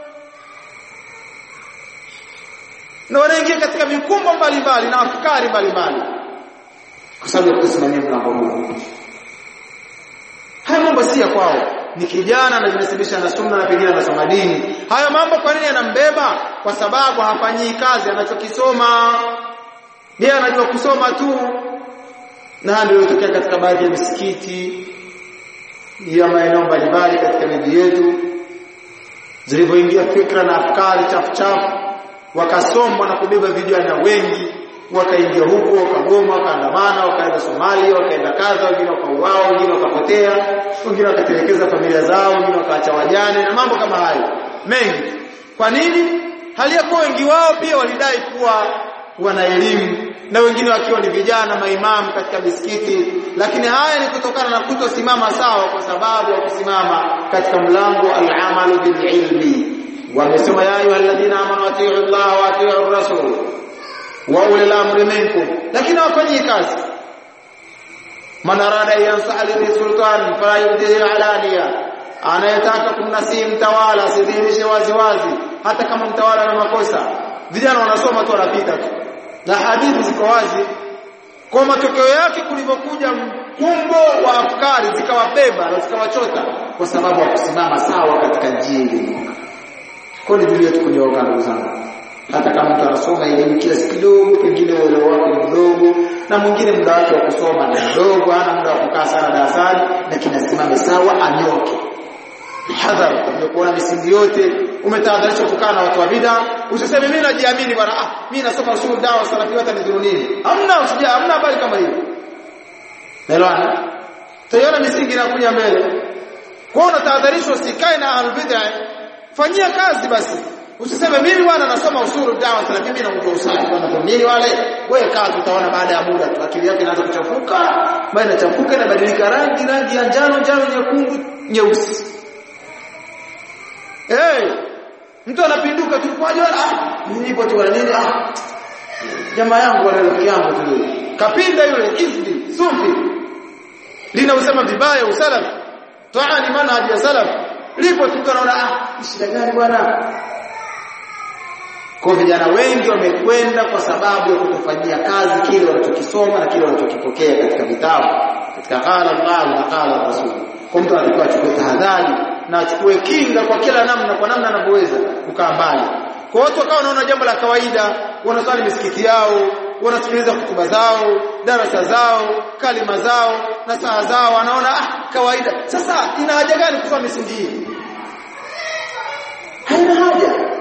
na wanaingia katika mikumbo mbalimbali na afkari mbalimbali kwa sababu ya kusimamia mlango huu haya mambo si ya kwao ni kijana anajinasibisha na sunna na pengine anasoma dini haya mambo kwa nini yanambeba kwa sababu hafanyii kazi anachokisoma yeye anajua kusoma tu na ndio ilitokea katika baadhi ya misikiti ya maeneo mbalimbali katika miji yetu zilivyoingia fikra na afkari chafu chafu wakasombwa na kubeba vijana wengi wakaingia huko wakagoma wakaandamana wakaenda Somalia wakaenda kadha wengine wakauawa wengine wakapotea wengine wakatelekeza familia zao wengine wakaacha wajane na mambo kama hayo mengi kwa nini hali ya kuwa wengi wao pia walidai kuwa wana elimu na wengine wakiwa ni vijana maimamu katika misikiti lakini haya ni kutokana na kutosimama sawa kwa sababu ya kusimama katika mlango al-amalu bil ilmi wamesema ya ayu alladhina amanu atiu Allah wa atiu rasul wa ulil amri minkum lakini hawafanyi kazi man arada yansaha li sultan fala yubdihi alaniya anayetaka kumnasihi mtawala asidhihirishe wazi wazi hata kama mtawala na makosa vijana wanasoma tu wanapita tu na hadithi ziko wazi kwa matokeo yake kulivyokuja mkumbo wa afkari zikawabeba na zikawachota kwa sababu ya kusimama sawa katika njia iliyonyooka kwa ni vile tukunyooka ndugu zangu hata kama mtu anasoma elimu kiasi kidogo pengine uelewa wake ni mdogo na mwingine muda wake wa kusoma ni mdogo hana muda wa kukaa sana darasani lakini asimame sawa anyoke hadhar umekuona misingi yote umetahadharishwa kukaa na watu wa bid'a usiseme mimi najiamini bwana ah mimi nasoma usul dawa salafi hata nidhuru nini hamna usija hamna habari kama hiyo naelewana tayari misingi inakuja mbele kwa unatahadharishwa usikae na ahlul bid'a fanyia kazi basi usiseme mimi bwana nasoma usulu dawa salafi mimi naujua usali bwana kwa nini wale wewe kaa tutaona baada ya muda tu akili yake inaanza kuchafuka baada inachafuka inabadilika rangi rangi ya njano njano nyekundu nyeusi Eh, hey, mtu anapinduka tu kwa jua ah nipo tu nini ah jamaa yangu wala rafiki yangu tu kapinda yule izdi sufi lina usema vibaya usalaf taani manhaj ya salaf lipo tu kanaona ah shida gani bwana kwa vijana wengi wamekwenda kwa sababu ya kutofanyia kazi kile wanachokisoma na kile wanachokipokea katika vitabu katika qala Allah na qala Rasul kwa mtu anatakiwa achukue tahadhari na achukue kinga kwa kila namna kwa namna anavyoweza kukaa mbali kwa watu wakawa wanaona jambo la kawaida wanaswali misikiti yao wanasikiliza hutuba zao darasa zao kalima zao na saa zao wanaona ah kawaida sasa ina haja gani kusoma misingi hii haina haja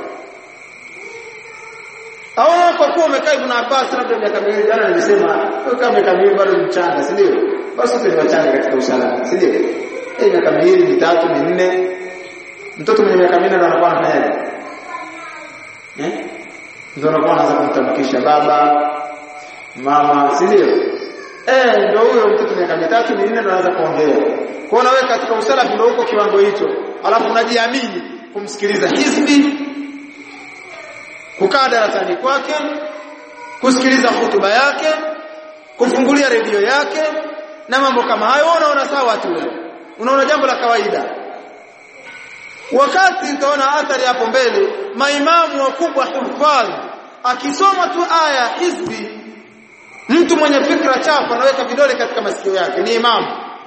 au kwa kuwa umekaa Ibn Abbas labda miaka miwili jana nilisema kama miaka miwili bado mchanga si ndio basi sisi ni wachanga katika usalama si ndio eh miaka miwili mitatu minne mtoto mwenye miaka minne ndo anakuwa anafanyaje eh ndio anakuwa anaanza kumtamkisha baba mama si ndio eh ndio huyo mtoto miaka mitatu minne ndo anaanza kuongea kwa hiyo wewe katika usalafi ndio uko kiwango hicho alafu unajiamini kumsikiliza hizbi kukaa darasani kwake kusikiliza hutuba yake kufungulia redio yake na mambo kama hayo unaona sawa tu unaona jambo la kawaida wakati utaona athari hapo mbele maimamu wakubwa hufadhi akisoma tu aya hizbi mtu mwenye fikra chafu anaweka vidole katika masikio yake ni imamu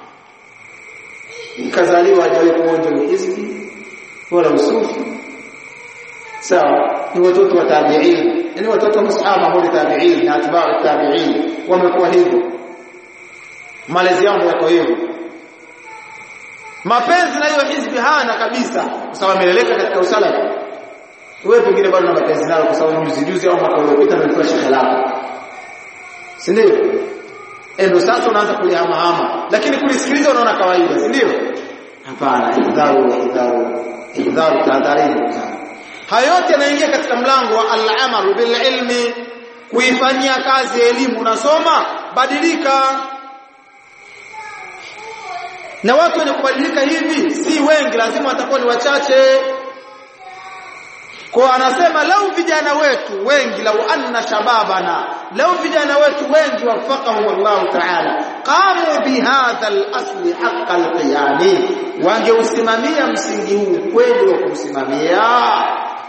kazaliwa hajawahi kuonja ni hizbi wala usufi sawa ni watoto wa tabi'in yani watoto wa masahaba ambao ni tabi'in na atba'u tabi'in wamekuwa hivyo malezi yao yako hivyo mapenzi na hiyo hizbi hana kabisa kwa sababu ameleleka katika usalafi wewe pengine bado na mapenzi nayo kwa sababu juzi juzi au mwaka uliopita nilikuwa shekhe lako si ndio ndio sasa unaanza kulihamahama lakini kulisikiliza unaona kawaida si ndio hapana idharu idharu idharu tahadharini hayo yote yanaingia katika mlango wa al-amalu bil ilmi kuifanyia kazi elimu unasoma badilika na watu wenye kubadilika hivi si wengi lazima watakuwa ni wachache kwa anasema lau vijana wetu wengi lau anna shababana lau vijana wetu wengi wafaqahum Allah ta'ala qamu bihadha al-asli haqqa al-qiyami wangeusimamia msingi huu kweli wa kusimamia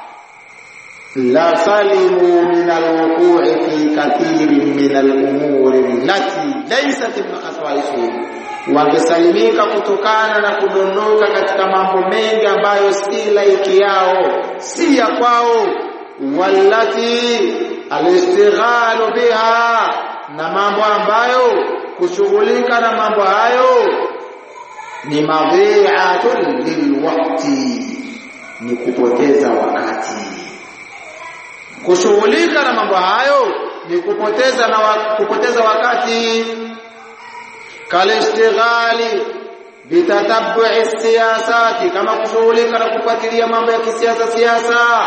la salimu min al-wuqu'i fi kathirin min al-umuri allati laysat min khaswaisihim wangesalimika kutokana na kudondoka katika mambo mengi ambayo si laiki yao si ya kwao wallati alistighalu biha na mambo ambayo kushughulika na mambo hayo ni madhi'atun lilwaqti ni kupoteza wakati kushughulika na mambo hayo ni kupoteza na wa, kupoteza wakati kalishtighali bitatabbu'i siyasati kama kushughulika na kufuatilia mambo ya kisiasa siasa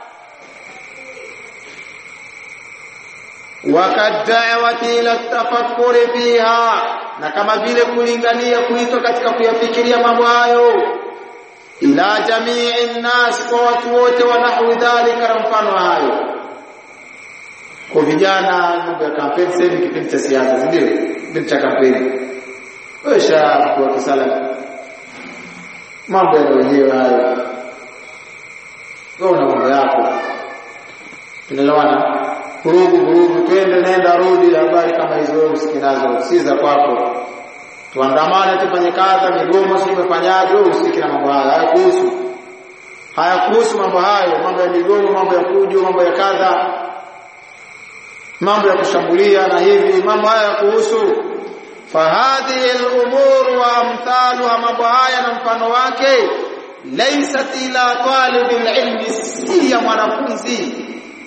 wakad'awati ila tafakkuri fiha na kama vile kulingania kuitwa katika kuyafikiria mambo hayo ila jamii nnas kwa watu wote wa nahwi dhalika na mfano hayo kwa vijana mambo ya kampeni sasa hivi kipindi cha siasa ndio kipindi cha kampeni wewe shabu wa kisala mambo ya wenyewe hayo wewe una mambo yako tunaelewana vurugu vurugu twende nenda rudi habari kama hizo wewe usikinazo si za kwako tuandamane tufanye kazi migomo si umefanyaje wewe usiki na mambo hayo hayakuhusu hayakuhusu mambo hayo mambo ya migomo mambo ya fujo mambo ya kadha mambo ya kushambulia na hivi mambo haya yakuhusu fahadhihi al-umur wa amthaluha mambo haya na mfano wake laysat ila talibil ilmi si ya mwanafunzi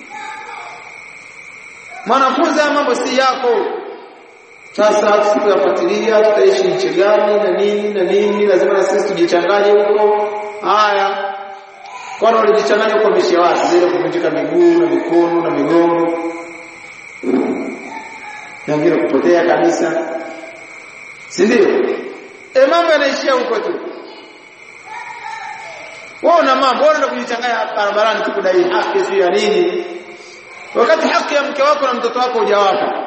mwanafunzi ya mambo si yako sasa tusipoyafuatilia tutaishi nchi gani na nini na nini lazima na sisi tujichanganye huko haya kwani walijichanganya huko mishi wapi zile kuvunjika miguu na mikono na migongo na wengine kupotea kabisa si ndio e mambo yanaishia huko tu wao na mambo wao kujichanganya barabarani tu kudai haki si ya nini wakati haki ya mke wako na mtoto wako hujawapa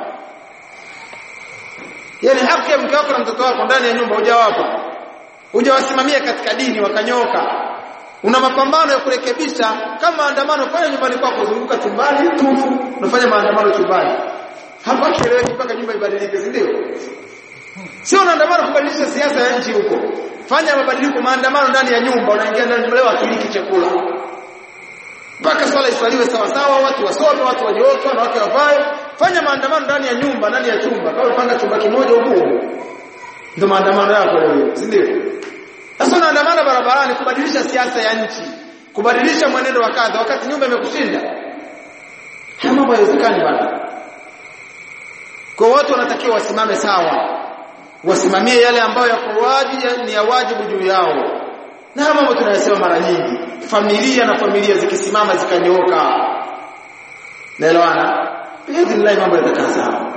yani haki ya mke wako na mtoto wako ndani ya nyumba hujawapa hujawasimamia katika dini wakanyoka una mapambano ya kurekebisha kama maandamano fanya nyumbani kwako zunguka chumbani tu unafanya maandamano chumbani hapa kieleweki mpaka nyumba ibadilike si ndio sio unaandamana kubadilisha siasa ya nchi huko fanya mabadiliko maandamano ndani ya nyumba unaingia ndani leo akiliki chakula mpaka swala iswaliwe sawa sawa watu wasome watu wajioke wanawake wavae fanya maandamano ndani ya nyumba ndani ya chumba kama upanga chumba kimoja huko ndio maandamano yako leo si ndio sasa unaandamana barabarani kubadilisha siasa ya nchi kubadilisha mwenendo wa kadha wakati nyumba imekushinda haya mambo hayawezekani bwana kwa watu wanatakiwa wasimame sawa wasimamie yale ambayo yako wajibu ni ya wajibu juu yao na mambo tunayosema mara nyingi familia na familia zikisimama zikanyooka naelewana biidhnillah mambo yatakaa sawa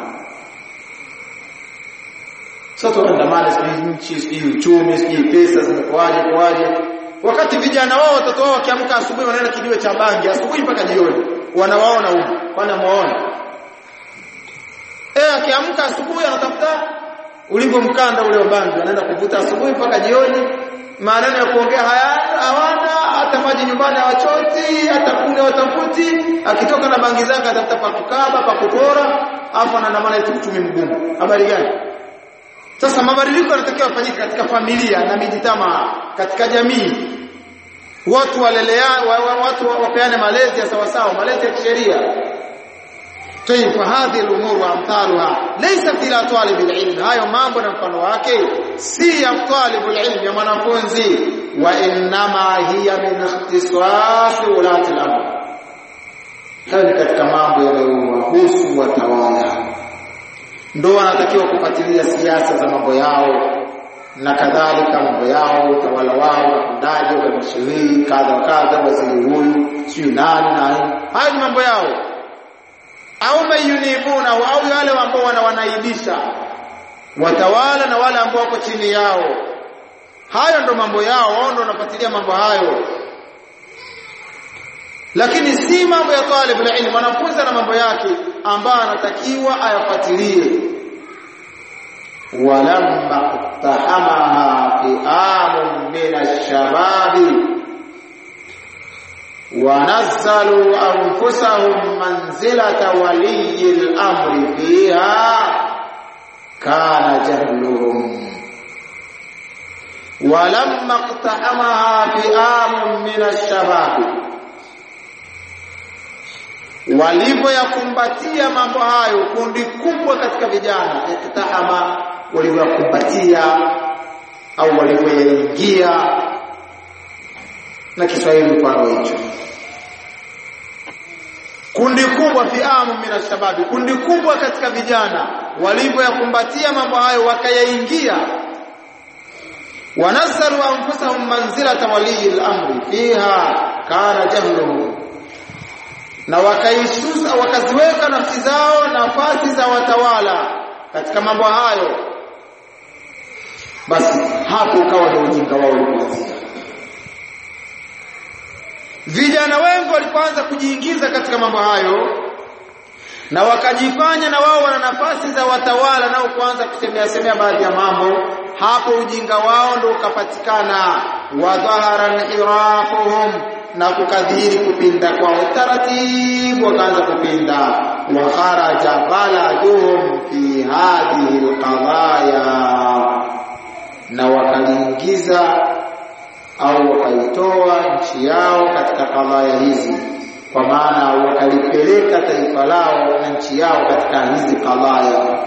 sasa tuandamane sijui nchi sijui uchumi sijui pesa zimekuaje kwaje wakati vijana wao watoto wao wakiamka asubuhi wanaenda kijiwe cha bangi asubuhi mpaka jioni wanawaona huko kwani muone eh akiamka asubuhi anatafuta ulivyo mkanda ule wa bangi anaenda kuvuta asubuhi mpaka jioni maneno ya kuongea haya hawana hata maji nyumbani hawachoti hata kule watafuti akitoka na bangi zake atafuta pa kukaba pa kupora afu anaandamana eti uchumi mgumu habari gani sasa mabadiliko yanatakiwa yafanyike katika familia na mijitama katika jamii watu walelea wa, wa, watu wapeane malezi ya sawasawa malezi ya kisheria طيب فهذه الامور وامثالها ليست الى طالب العلم hayo mambo na mfano wake si ya talib alilm ya mwanafunzi wa inma hiya min ikhtisas ulati al-amr hayo ni katika mambo yanayohusu watawala ndio wanatakiwa kufuatilia siasa za mambo yao na kadhalika mambo yao utawala wao watendaji wa mashauri kadha wa kadha waziri huyu si nani nani hayo ni mambo yao au mayunibuna au wale ambao wana wanaibisha watawala na wale ambao wako chini yao hayo ndo mambo yao wao ndo wanafuatilia mambo hayo lakini si mambo ya talib ilmu mwanafunzi na mambo yake ambayo anatakiwa ayafuatilie walamma iqtahamaha fi'amun min ash-shababi ونزلوا أنفسهم منزلة ولي الأمر فيها كان جهلهم ولما اقتحمها فئام من الشباب walivyoyakumbatia mambo hayo kundi kubwa katika vijana iktahama walivyoyakumbatia au walivyoyaingia na Kiswahili mfano hicho kundi kubwa fiamu minashababi kundi kubwa katika vijana walivyoyakumbatia mambo hayo wakayaingia wanazalu anfusahum manzilata walii al-amri fiha kana jahluhum na wakaisusa wakaziweka nafsi zao nafasi za watawala katika mambo hayo basi hapo ukawa ndio ujinga wao ulipoanzia vijana wengi walipoanza kujiingiza katika mambo hayo na wakajifanya na wao wana nafasi za watawala nao kuanza kusemea semea baadhi ya mambo hapo ujinga wao ndio ukapatikana wa dhahara inhirafuhum na kukadhiri kupinda kwao taratibu wakaanza kupinda wa kharaja baladuhum fi hadhihi alqadaya na wakaliingiza au wakaitoa nchi yao katika kadhaya hizi kwa maana wakalipeleka taifa lao na nchi yao katika hizi kadhaya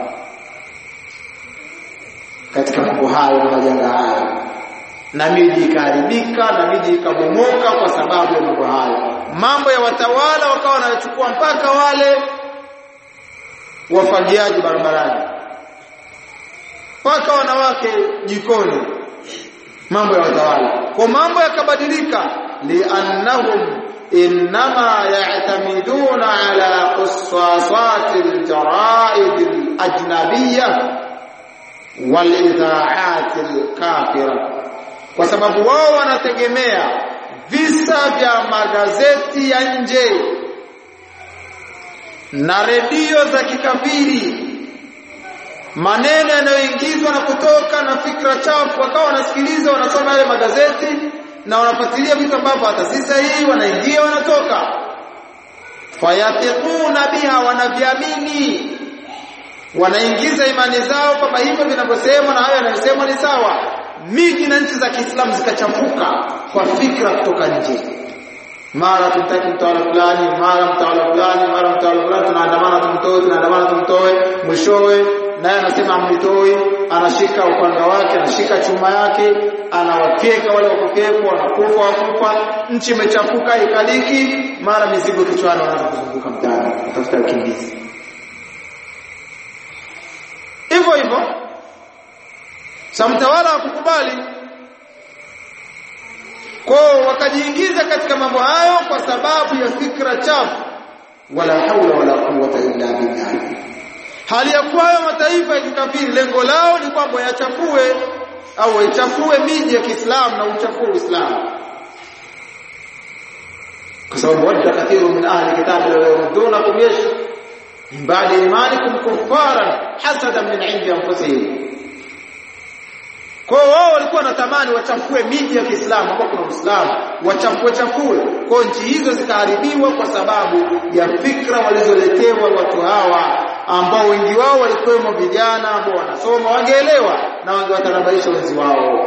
katika mambo hayo na majanga hayo na miji ikaharibika na miji ikabomoka kwa sababu ya mambo hayo mambo ya watawala wakawa wanachukua mpaka wale wafagiaji barabarani mpaka wanawake jikoni mambo ya watawala kwa mambo yakabadilika liannahum inma ya'tamiduna ala qissasat aljaraid alajnabiyya walidha'at alkafira kwa sababu wao wanategemea visa vya magazeti ya nje na redio za kikafiri maneno yanayoingizwa na kutoka na fikra chafu wakawa wanasikiliza wanasoma yale magazeti na wanafuatilia vitu ambavyo hata si sahihi wanaingia wanatoka fayatiquna biha wanaviamini wanaingiza imani zao kwamba hivyo vinavyosemwa na hayo yanayosemwa ni sawa miji na nchi za Kiislamu zikachafuka kwa fikra kutoka nje mara tumtaki mtawala fulani mara mtawala fulani mara mtawala fulani tunaandamana tumtoe tunaandamana tumtoe mwishowe naye anasema amnitoi anashika upanga wake anashika chuma yake anawafyeka wale wakokefu wanakufa wakufa nchi imechafuka ikaliki mara mizigo kichwani wanaanza kuzunguka mtaani kutafuta ukimbizi hivyo hivyo sa mtawala hakukubali kwao wakajiingiza katika mambo hayo kwa sababu ya fikra chafu wala haula wala quwwata illa billah hali ya kuwa hayo mataifa ya kikafiri lengo lao ni kwamba yachafue au yachafue miji ya Kiislamu na uchafue Uislamu kwa sababu wadda kathiru min ahli kitabi la yurdunakum yesh baada imanikum kuffaran hasadan min indi anfusihim kwa hiyo wao walikuwa wanatamani wachafue miji ya Kiislamu ambao kuna Uislamu wachafue chafue kwa nchi hizo zikaharibiwa kwa sababu ya fikra walizoletewa watu hawa ambao wengi wao walikuwemo vijana ambao wanasoma wangeelewa na wangewatanabaisha wenzi wao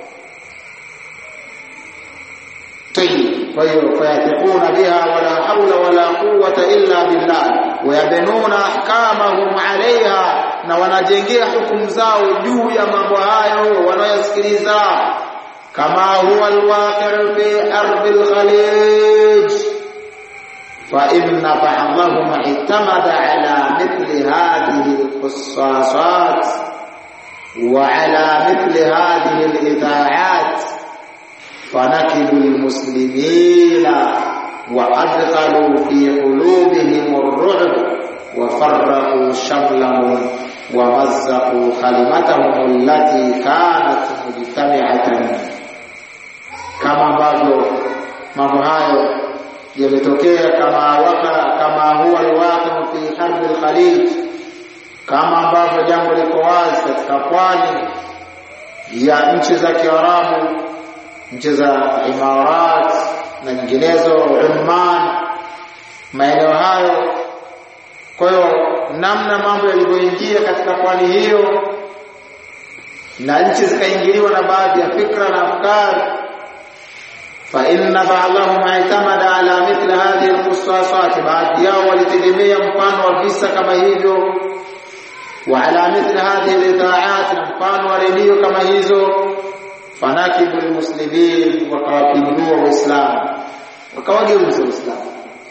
طيب فيثقون بها ولا حول ولا قوة إلا بالله ويبنون أحكامهم عليها na wanajengea hukumu zao juu ya mambo hayo wanayosikiliza kama huwa alwaqi' fi ardi alkhalij fa inna ba'dahum i'tamada ala mithli hadhihi alqissasat wa ala mithli hadhihi alidha'at فنكبوا المسلمين وأدخلوا في قلوبهم الرعب وفرقوا شملهم ومزقوا كلمتهم التي كانت مجتمعة kama ambavyo mambo hayo yametokea kama waka kama huwa alwaqi fi harbi alkhalij kama ambavyo jambo liko wazi katika pwani ya nchi za Kiarabu nchi za Imarat na nyinginezo Oman maeneo hayo kwa hiyo namna mambo yalivyoingia katika pwani hiyo na nchi zikaingiliwa na baadhi ya fikra na afkari fa inna ba'dahum i'tamada ala mithli hadhihi alqissasat baadhi yao walitegemea mfano wa visa kama hivyo wa ala mithli hadhihi alidha'at na mfano wa redio kama hizo fanakibu almuslimin wakawapindua waislamu wakawageuza waislamu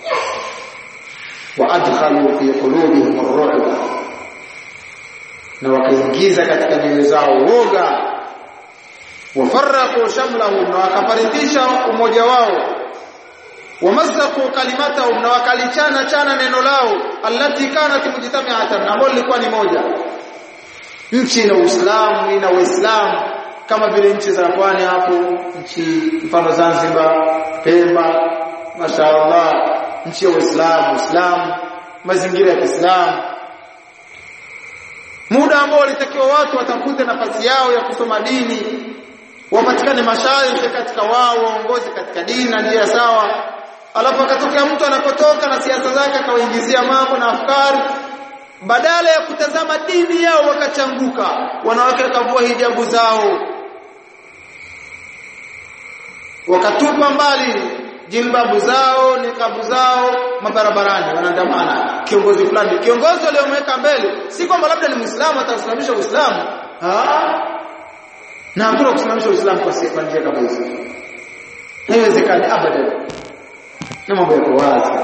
waadkhalu fi qulubihim ar-ru'ba na wakaingiza katika nyoyo zao woga wafarraqu shamlahum na wakafaridisha umoja wao wamazzaqu kalimatahum na wakalichana chana neno lao allati kanat mujtami'atan ambalo lilikuwa ni moja nchi ina Uislamu ina Uislamu kama vile nchi za pwani hapo nchi mfano Zanzibar Pemba mashaallah nchi ya Uislamu Uislamu mazingira ya Kiislamu muda ambao walitakiwa watu watafute nafasi yao ya kusoma dini wapatikane mashaikh katika wao waongozi katika dini na njia sawa alafu akatokea mtu anapotoka na siasa zake akawaingizia mambo na afkari badala ya kutazama dini yao wakachanguka wanawake wakavua hijabu zao wakatupa mbali jilbabu zao nikabu zao mabarabarani wanaandamana kiongozi fulani kiongozi aliyomweka mbele si kwamba labda ni muislamu atasimamisha uislamu na hakuna kusimamisha uislamu kwa sifa njia kama hizo haiwezekani abadan na mambo yako wazi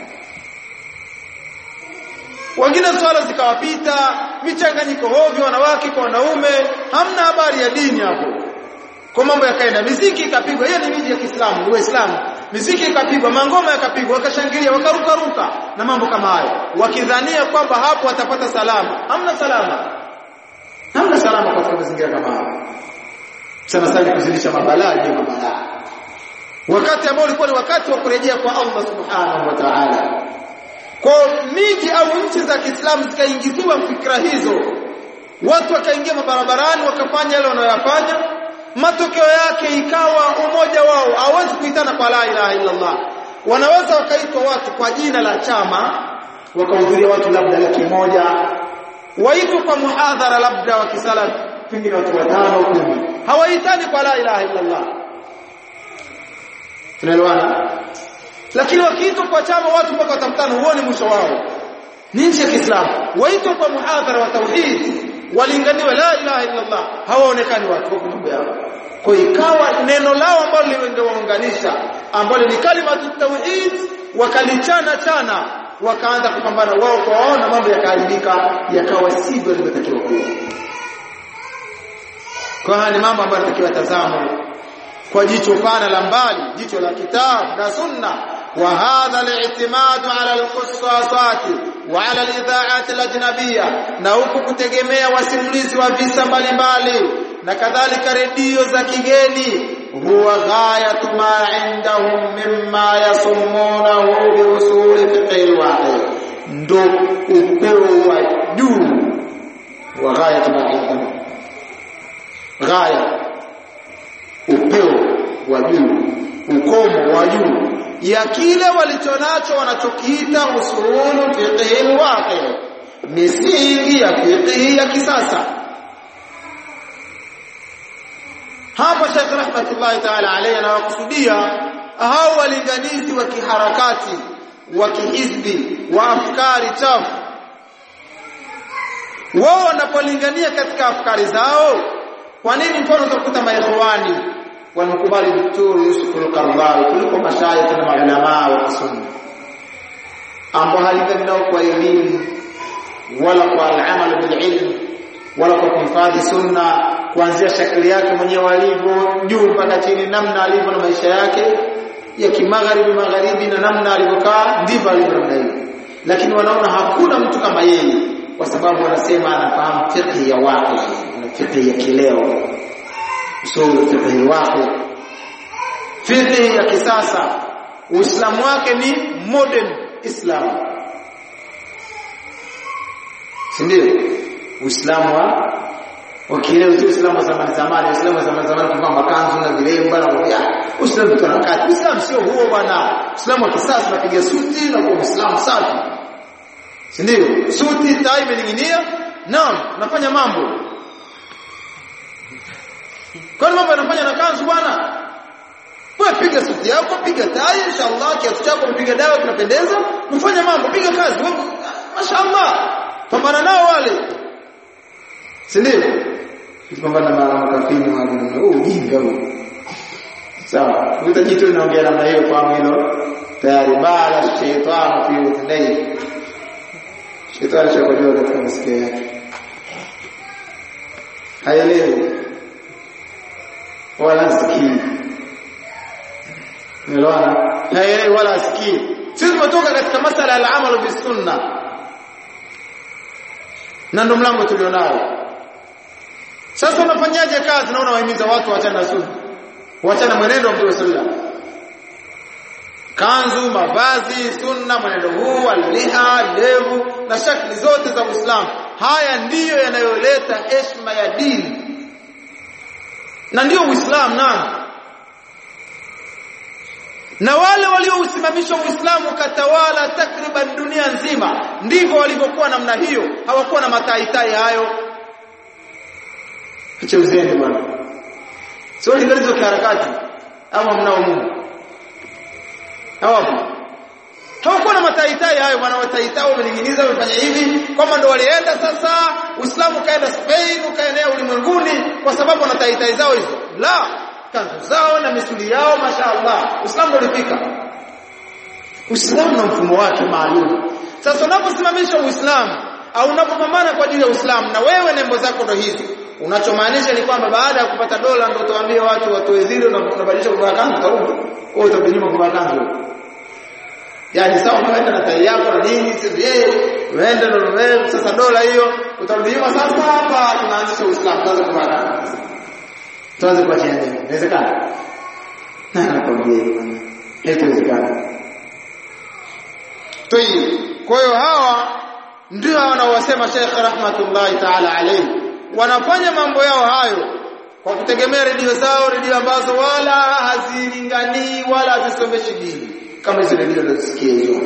wengine swala zikawapita michanganyiko hovyo wanawake kwa wanaume hamna habari ya dini hapo kwa mambo yakaenda miziki ikapigwa hiyo ni miji ya Kiislamu ni Waislamu miziki ikapigwa mangoma yakapigwa wakashangilia wakaruka ruka na mambo kama hayo wakidhania kwamba hapo watapata salama hamna salama hamna salama katika mazingira kama hayo sana sana kuzidisha mabalaa juu ya mabalaa wakati ambao ulikuwa ni wakati wa kurejea kwa Allah subhanahu wa ta'ala kwa miji au nchi za Kiislamu zikaingiziwa fikra hizo watu wakaingia mabarabarani wakafanya yale wanayoyafanya matokeo yake ikawa umoja wao hawezi kuitana kwa la ilaha illa Allah wanaweza wakaitwa watu kwa jina la chama wakahudhuria watu labda laki moja waitwe kwa muhadhara labda wa kisala pengine watu watano kumi hawaitani kwa la ilaha illa Allah tunaelewana lakini wakiitwa kwa chama watu mpaka watafutana huoni mwisho wao ni nchi ya Kiislamu waitwa kwa muhadhara wa tauhid walinganiwe la ilaha illa Allah hawaonekani watu kwa mambo yao kwa ikawa neno lao ambalo lingewaunganisha ambalo ni kalimatu tauhid wakalichana chana wakaanza kupambana wao kwa wao na mambo yakaharibika yakawa sivyo ilivyotakiwa kuwa kwa haya ni mambo ambayo yanatakiwa tazamwe kwa jicho pana la mbali jicho la kitabu na sunna وهذا الاعتماد على القصاصات وعلى الاذاعات الاجنبيه na huku kutegemea wasimulizi wa visa mbalimbali na kadhalika redio za kigeni huwa ghayatu ma indahum mimma yasumunahu bi usuli fiqh alwaqi ndo upeo wa juu wa ghaya maida ghaya upeo wa juu ukomo wa juu ya kile walichonacho wanachokiita usulul fiqh alwaqi misingi ya fiqh ya kisasa hapa Sheikh rahmatullahi ta'ala alayhi anawakusudia hao walinganizi wa kiharakati wa kihizbi wa afkari chafu wao wanapolingania katika afkari zao kwa nini mfano utakuta maikhwani wanakubali Daktari Yusuf al-Qaradawi kuliko mashayikh na maulama wa kisunna ambao halingani nao kwa elimu wala kwa al-amal bil ilm wala kwa kuhifadhi sunna kuanzia shakli yake mwenyewe alivyo juu mpaka chini namna alivyo na maisha yake ya kimagharibi magharibi na namna alivyokaa ndivyo alivyo namna hiyo lakini wanaona hakuna mtu kama yeye kwa sababu wanasema anafahamu fiqh ya waqi na fiqh ya kileo usul fiqh waqi fiqh ya kisasa uislamu wake ni modern islam si ndio uislamu wa wakileo sio uislamu wa zamani zamani uislamu wa zamani zamani kuvaa makanzu na vilemba na ya uislamu kwa wakati uislamu sio huo bwana uislamu wa kisasa unapiga suti na kuwa uislamu safi si ndio suti tai imening'inia naam nafanya mambo kwani mambo yanafanya na kanzu bwana wewe piga suti yako piga tai inshallah kiatu chako mpiga dawa kinapendeza mfanye mambo piga kazi wewe mashaallah pambana nao wale si ndio kupambana na makafini wale na oh ujinga huo sawa utajitu unaongea namna hiyo kwa hilo tayari bala shaytan fi udhnayhi shetani chakojua katika masikio yake haelewi wala sikii umeelewana haelewi wala sikii sisi tumetoka katika masala ya al-amal bis sunna na ndo mlango tulionao sasa unafanyaje kazi naona wahimiza watu waachane na sunna waachane mwenendo wa Mtume sallallahu kanzu mavazi sunna mwenendo huu aliha ndevu na shakli zote za Uislamu haya ndiyo yanayoleta heshima ya dini na ndiyo Uislamu naam na wale waliousimamisha Uislamu katawala takriban dunia nzima ndivyo walivyokuwa namna hiyo hawakuwa na mataitai hayo acha uzeni bwana sio lingalizo kiharakati ama mnao Mungu hawapo hawakuwa na mataitai hayo bwana wataitai wamelinginiza wamefanya hivi kwamba ndo walienda sasa Uislamu kaenda Spain ukaenea ulimwenguni kwa sababu wana taitai zao hizo la kanzu zao na misuli yao mashaallah Uislamu ndo ulifika Uislamu na mfumo wake maalum sasa unaposimamisha Uislamu au unapopambana kwa ajili ya Uislamu na wewe nembo zako ndo hizo unachomaanisha ni kwamba baada ya kupata dola ndo utawaambia watu watoe zile na unabadilisha kuvaa kanzu utarudi kwa utabadilika kuvaa kanzu yani sawa unaenda na tai yako na nini sisi yeye uende ndo wewe sasa dola hiyo utarudi nyuma sasa hapa tunaanzisha Uislamu tuanze kuvaa kanzu tuanze kuachia nini inawezekana na nakwambia bwana haitawezekana Tayib kwa hiyo hawa ndio wanaowasema Sheikh rahmatullahi ta'ala alayhi wanafanya mambo yao hayo kwa kutegemea redio zao redio ambazo wala hazilinganii wala hazisomeshi dini kama hizo redio unazisikia hizo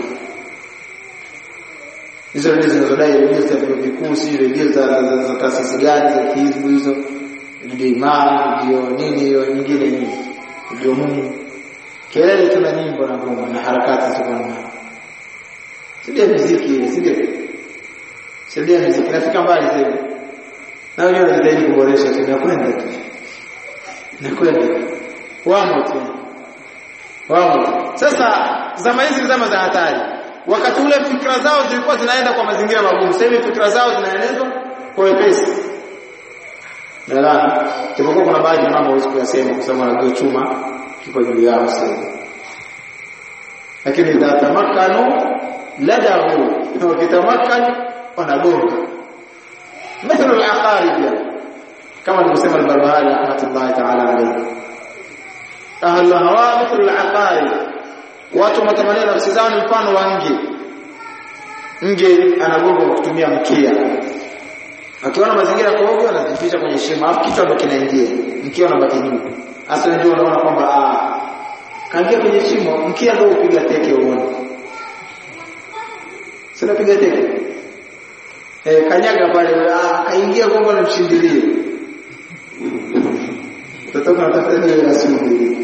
hizo redio zinazodai redio za vyuo vikuu si redio za, za, za taasisi gani za kihibu hizo redio imam redio nini hiyo nyingine nini redio Mungu kelele tu na nyimbo na ngoma na harakati ziko na Sidia muziki ile, sidia. Sidia muziki nafika mbali zaidi. Na wenyewe wanajitahidi kuboresha tu na kwenda tu. Na kwenda. Wamo tu. Wamo tu. Sasa zama hizi zama za hatari. Wakati ule fikra zao zilikuwa zinaenda kwa mazingira magumu. Sasa hivi fikra zao zinaenezwa kwa wepesi. Nadhani tupokuwa kuna baadhi ya mambo hawezi kuyasema kwa sababu wanajua chuma kiko juu yao sasa. Lakini idha tamakkanu ladahu wakitamakan wanagonga mithlu al-aqarib kama alivyosema al-Barbahari rahmatullahi ta'ala alayhi ahlu hawa mithlu al-aqarib watu matamanio nafsi zao ni mfano wa nge nge anagonga kwa kutumia mkia akiona mazingira kwa ovyo anajificha kwenye shimo alafu kichwa ndo kinaingia mkia unabaki juu hasa ndio unaona kwamba ah kaingia kwenye shimo mkia ndio upiga teke uone sina piga teke eh kanyaga pale ah kaingia kwamba namshindilie utatoka unatafuta nini na sumu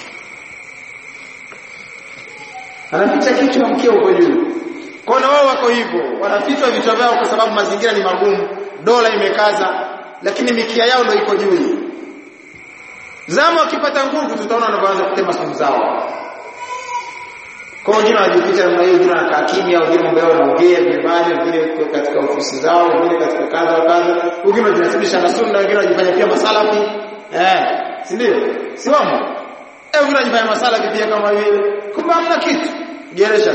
anaficha kichwa mkia uko juu kwa na wao wako hivyo wanafichwa vichwa vyao kwa sababu mazingira ni magumu dola imekaza lakini mikia yao ndio iko juu zama wakipata nguvu tutaona wanaanza kutema sumu zao kwa wengine wanajificha namna hiyo wengine wanakaa kimya wengine mambo yao wanaongea nyumbani wengine katika ofisi zao wengine katika kadha wa kadha wengine wanajinasibisha na sunna wengine wanajifanya pia masalafi eh si ndio si wamo eh wengine wanajifanya masalafi pia kama vile kumbe hamna kitu geresha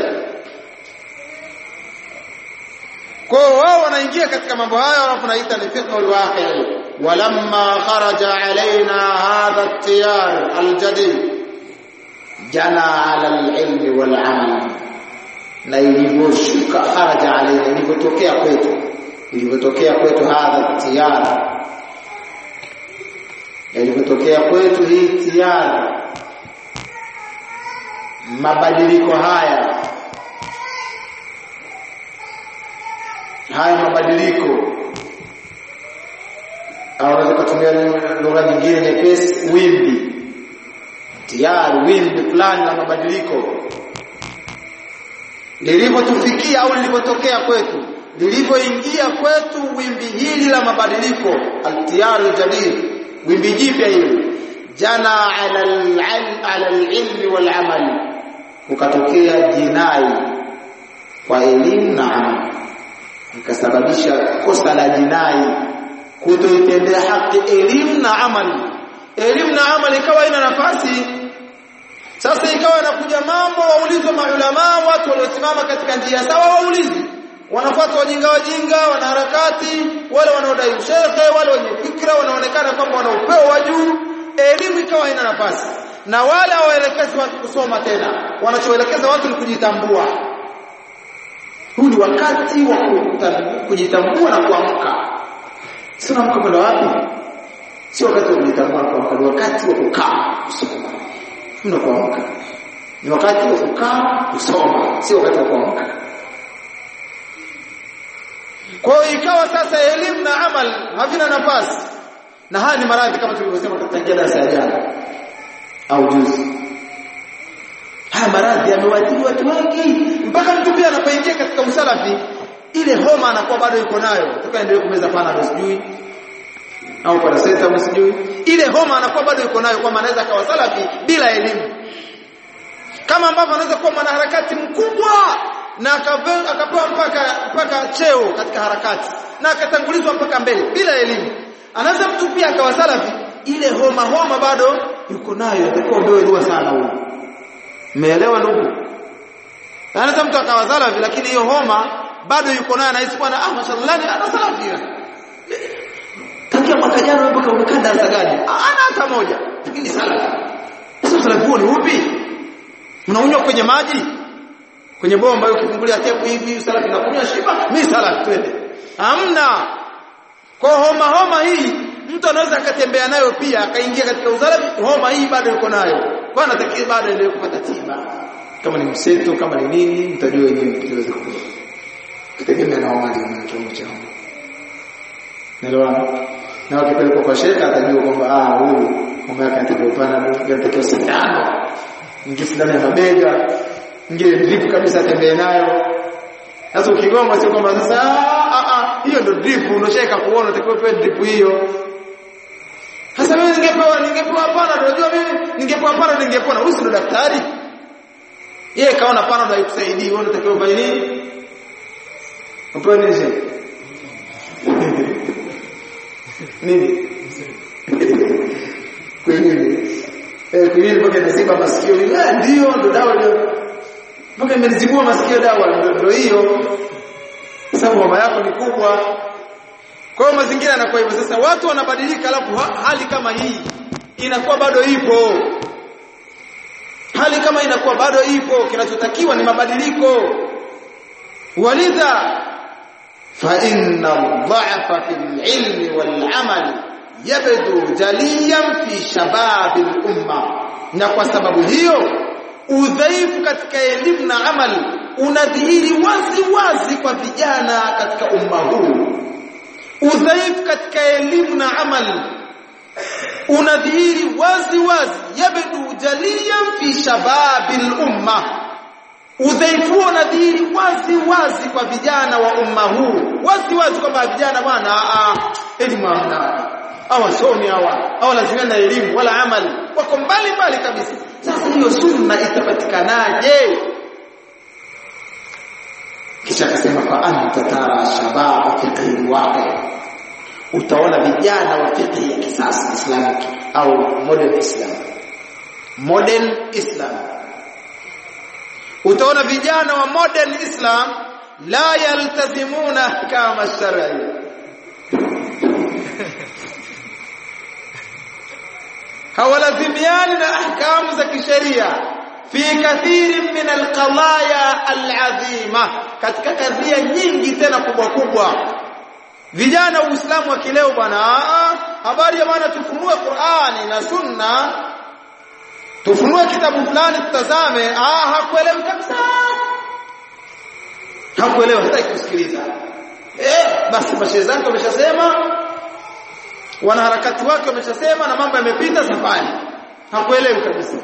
kwa wao wanaingia katika mambo haya alafu naita ni fiqhul waqi walamma kharaja alaina hadha at-tiyar al-jadid jana ala al-ilmi wal amal na ilivyoshuka kharaja alaina ilivyotokea kwetu ilivyotokea kwetu hadha at-tiyar ilivyotokea kwetu hii tiyar mabadiliko haya haya mabadiliko au unaweza kutumia lugha nyingine nyepesi wimbi tayari wimbi fulani la mabadiliko lilivyotufikia au lilivyotokea kwetu lilivyoingia kwetu wimbi hili la mabadiliko altiyaru jadid wimbi jipya hili jana ala ala alilmi wal amal ukatokea jinai kwa elimu na amali ikasababisha kosa la jinai kutoitendea haki elimu na amali elimu na amali ikawa ina nafasi sasa ikawa inakuja mambo waulizwe maulama watu waliosimama katika njia sawa waulizi wanafuata wajinga wajinga wanaharakati wale wanaodai ushehe wale wenye fikra wanaonekana kwamba wana upeo wa juu elimu ikawa ina nafasi na wale hawaelekezi watu kusoma tena wanachoelekeza watu ni kujitambua huu ni wakati wa kujitambua na kuamka sio amka kwenda wapi sio wakati wa kujitambua na kuamka ni wakati wa kukaa kusoma mna kuamka ni wakati wa kukaa kusoma sio wakati wa kuamka kwa hiyo ikawa sasa elimu na amal havina nafasi na haya ni maradhi kama tulivyosema katika darasa ya jana au juzi haya maradhi yamewaathiri watu wengi mpaka mtu pia anapoingia katika usalafi ile homa anakuwa bado yuko nayo tukaendelee kumeza panadol sijui au paracetamol sijui ile homa anakuwa bado yuko nayo kwamba anaweza akawa salafi bila elimu kama ambavyo anaweza kuwa mwanaharakati mkubwa na akapewa mpaka mpaka cheo katika harakati na akatangulizwa mpaka mbele bila elimu anaweza mtu pia akawa salafi ile homa homa bado yuko nayo atakuwa ndio dua sana huyo Umeelewa ndugu? Anaweza mtu akawa salafi lakini hiyo homa bado yuko nayo anahisi bwana ah mashallah ni ana salafi. Tangia mwaka jana mpaka umekaa darasa gani? Ana hata moja. Lakini salafi. Sasa salafi huo ni upi? Mnaunywa kwenye maji? Kwenye bomba hiyo ukifungulia tepu hivi salafi na kunywa shiba, mimi salafi twende. Hamna. Kwa homa homa hii mtu anaweza akatembea nayo pia akaingia katika uzalafi homa hii bado yuko nayo kwa anatakiwa bado endelee kupata tiba kama ni mseto kama ni nini mtajua wenyewe mtaweza kujua kutegemea na homa na kiwango cha homa Nelewana? Na wakipelekwa kwa sheka atajua kwamba ah huyu homa yake inatakiwa pana inatakiwa sindano ingie sindano ya mabega ingie drip kabisa atembee nayo sasa ukigoma sio kwamba sasa ah ah hiyo ndio drip unosheka kuona unatakiwa pewe drip hiyo sasa mimi ningepewa ningepewa pana unajua mimi ningepewa pana ningepona huyu ndo daktari yeye kaona pana ndo haikusaidii wewe unatakiwa ufanye nini upewe nini sasa nini kwingine eh kwingine mpaka inaziba masikio ah ndio ndo dawa ndio mpaka imenizibua masikio dawa ndio hiyo sababu mama yako ni kubwa kwa hiyo mazingira yanakuwa hivyo sasa watu wanabadilika alafu hali kama hii inakuwa bado ipo hali kama inakuwa bado ipo kinachotakiwa ni mabadiliko walidha fa inna dha'fa fil ilmi wal amali yabdu jaliyan fi shabab al umma na kwa sababu hiyo udhaifu katika elimu na amali unadhihiri wazi wazi kwa vijana katika umma huu udhaifu katika elimu na amali unadhihiri wazi wazi yabdu jaliyan fi shababil umma udhaifu unadhihiri wazi wazi kwa vijana wa umma huu wazi wazi kwamba vijana bwana elimu hamna hawasomi hawa hawalazimia na elimu wala amali wako mbali mbali kabisa sasa hiyo sunna itapatikanaje kisha akasema fa anta tara shababa fiqhi waqi utaona vijana wa fiqh ya kisasa islamic au modern islam modern islam utaona vijana wa modern islam la yaltazimuna ahkama shar'iyya hawalazimiani na ahkamu za kisheria fi kathirin min alqadaya alazima katika kadhia nyingi tena kubwa kubwa vijana wa Uislamu wa kileo bwana habari ya bwana tufunue Qur'ani na Sunna tufunue kitabu fulani tutazame ah hakuelewi kabisa hakuelewa hataki kusikiliza eh basi mashehe zake wameshasema wanaharakati wake wameshasema na mambo yamepita safari hakuelewi kabisa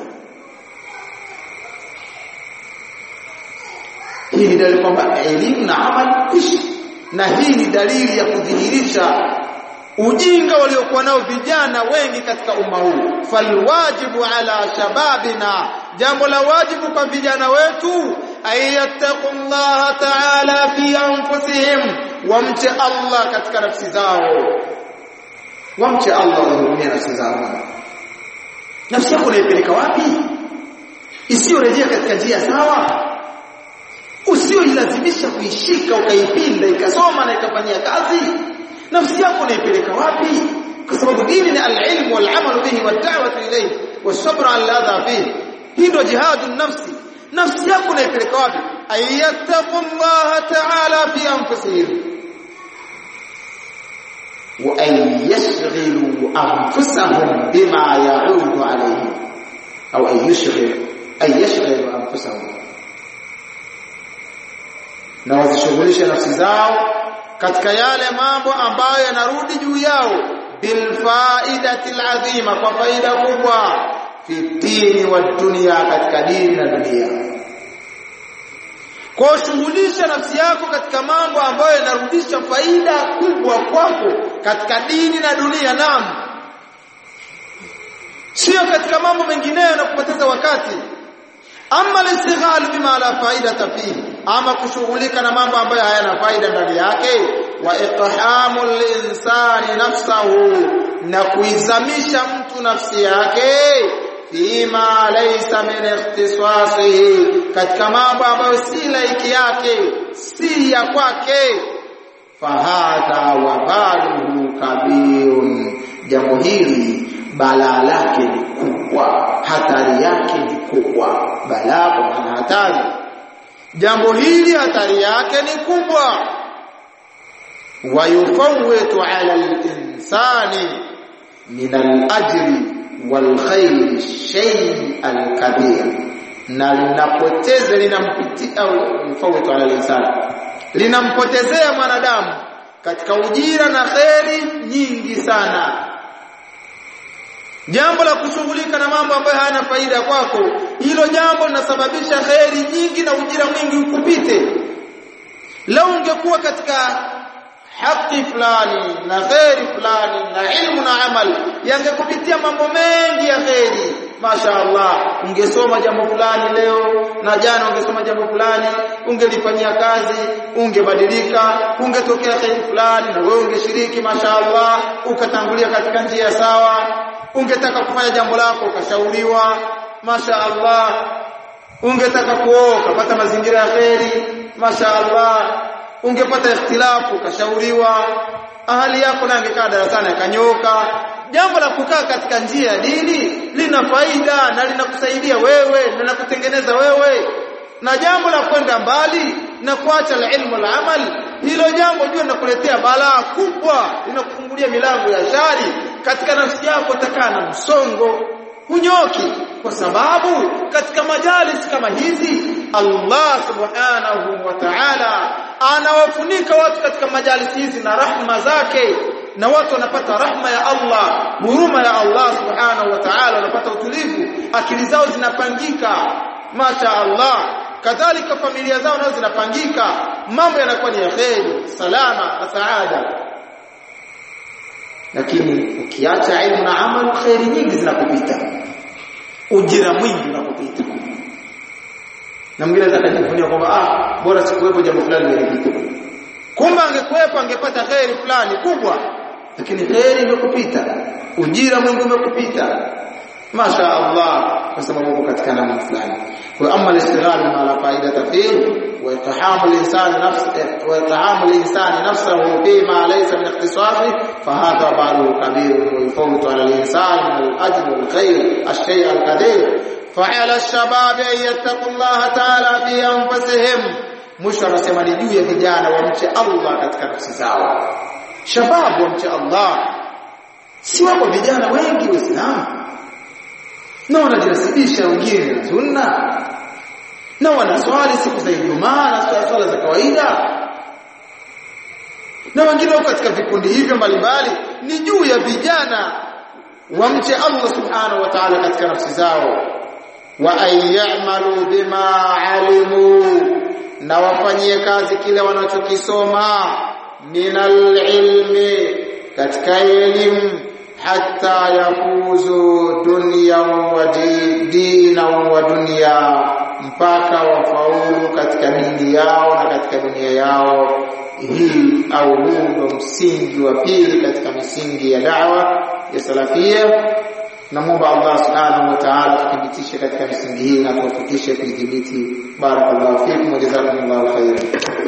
hii ni dalili kwamba elimu na amali kuishi na hii ni dalili ya kudhihirisha ujinga waliokuwa nao vijana wengi katika umma huu falwajibu ala shababina jambo la wajibu kwa vijana wetu ayattaqullaha ta'ala fi anfusihim wamche Allah katika nafsi zao wamche Allah wahurumie nafsi zao nafsi yako unaipeleka wapi isiyorejea katika njia sawa usioilazimisha kuishika ukaipinda ikasoma na ikafanyia kazi nafsi yako unaipeleka wapi kwa sababu dini ni al-ilm wal-amal bihi wad-da'watu ilayhi was-sabr 'ala al-adha fihi hii ndio jihadu nafsi nafsi yako unaipeleka wapi ayattaqullaha ta'ala fi anfusihim wa an yashghilu anfusahum bima ya'udu alayhim au an yashghilu ay yashghilu anfusahum na wazishughulishe nafsi zao katika yale mambo ambayo yanarudi juu yao bil faidati alazima kwa faida kubwa fi dini wa dunia katika dini na dunia kwa shughulisha nafsi yako katika mambo ambayo yanarudisha faida kubwa kwako katika dini na dunia naam sio katika mambo mengineyo na kupoteza wakati ama listighal bima la faida fihi ama kushughulika na mambo ambayo hayana faida ndani yake wa iqhamul insani nafsahu na kuizamisha mtu nafsi yake fima laysa min ikhtisasihi katika mambo ambayo si laiki yake si ya kwake fahadha wabaluhu kabirun jambo hili balaa lake ni kubwa hatari yake ni kubwa balaa kwa maana hatari jambo hili hatari yake ni kubwa wayufawwitu ala al-insani min al-ajri wal khair shay al-kabir na linapoteza linampitia au yufawwitu ala al-insani linampotezea mwanadamu katika ujira na kheri nyingi sana jambo la kushughulika na mambo ambayo hayana faida kwako hilo jambo linasababisha kheri nyingi na ujira mwingi ukupite lau ungekuwa katika haki fulani na kheri fulani na ilmu na amal yangekupitia mambo mengi ya kheri Masha Allah ungesoma jambo fulani leo na jana ungesoma jambo fulani ungelifanyia kazi ungebadilika ungetokea kheri fulani na wewe ungeshiriki Masha Allah ukatangulia katika njia sawa ungetaka kufanya jambo lako ukashauriwa Masha Allah ungetaka kuoa ukapata mazingira ya kheri Masha Allah ungepata ikhtilafu ukashauriwa ahali yako na angekaa darasani akanyoka jambo la kukaa katika njia ya dini lina faida na linakusaidia wewe na linakutengeneza wewe na jambo la kwenda mbali na kuacha ilmu al-amal hilo jambo jua linakuletea balaa kubwa linakufungulia milango ya shari katika nafsi yako utakaa na msongo hunyoki kwa sababu katika majalis kama hizi Allah subhanahu wa ta'ala anawafunika watu katika majalis hizi na rahma zake na watu wanapata rahma ya Allah huruma ya Allah subhanahu wa ta'ala wanapata utulivu akili zao zinapangika masha Allah kadhalika familia zao nazo zinapangika mambo yanakuwa ni ya kheri salama na saada lakini ukiacha ilmu na amal kheri nyingi zinakupita ujira mwingi unakupita na mwingine atakajivunia kwamba ah bora sikuwepo jambo fulani lilipita kumbe angekuwepo angepata kheri fulani kubwa lakini kheri imekupita ujira mwingi umekupita masha Allah kwa sababu uko katika namna fulani kwa amma al-istighal ma la faida fihi wa itahamu al-insan nafsihi wa itahamu al-insan nafsahu fi ma laysa min ikhtisasihi fa hadha ba'du kabir wa yafawtu ala al-insan min al-ajr wal khair ash-shay' al-kadir فعلى الشباب ان يتقوا الله تعالى في انفسهم mwisho anasema ni juu ya vijana wamche Allah katika nafsi zao shababu wamche Allah si wapo vijana wengi waislamu na wanajinasibisha wengine na sunna na wanaswali siku za Ijumaa na swala za kawaida na wengine wako katika vikundi hivyo mbalimbali ni juu ya vijana wamche Allah subhanahu wa ta'ala katika nafsi zao wa ayyamalu bima alimu na wafanyie kazi kile wanachokisoma minal ilmi katika elimu hatta yafuzu dunya wa dina wa dunya mpaka wafaulu katika dini yao na katika dunia yao hii au huu ndo msingi wa pili katika misingi ya da'wa ya salafia namuomba Allah subhanahu wa ta'ala tuthibitishe katika misingi hii na tuwafikishe kuidhibiti barakallahu fikum wa jazakumullahu khairan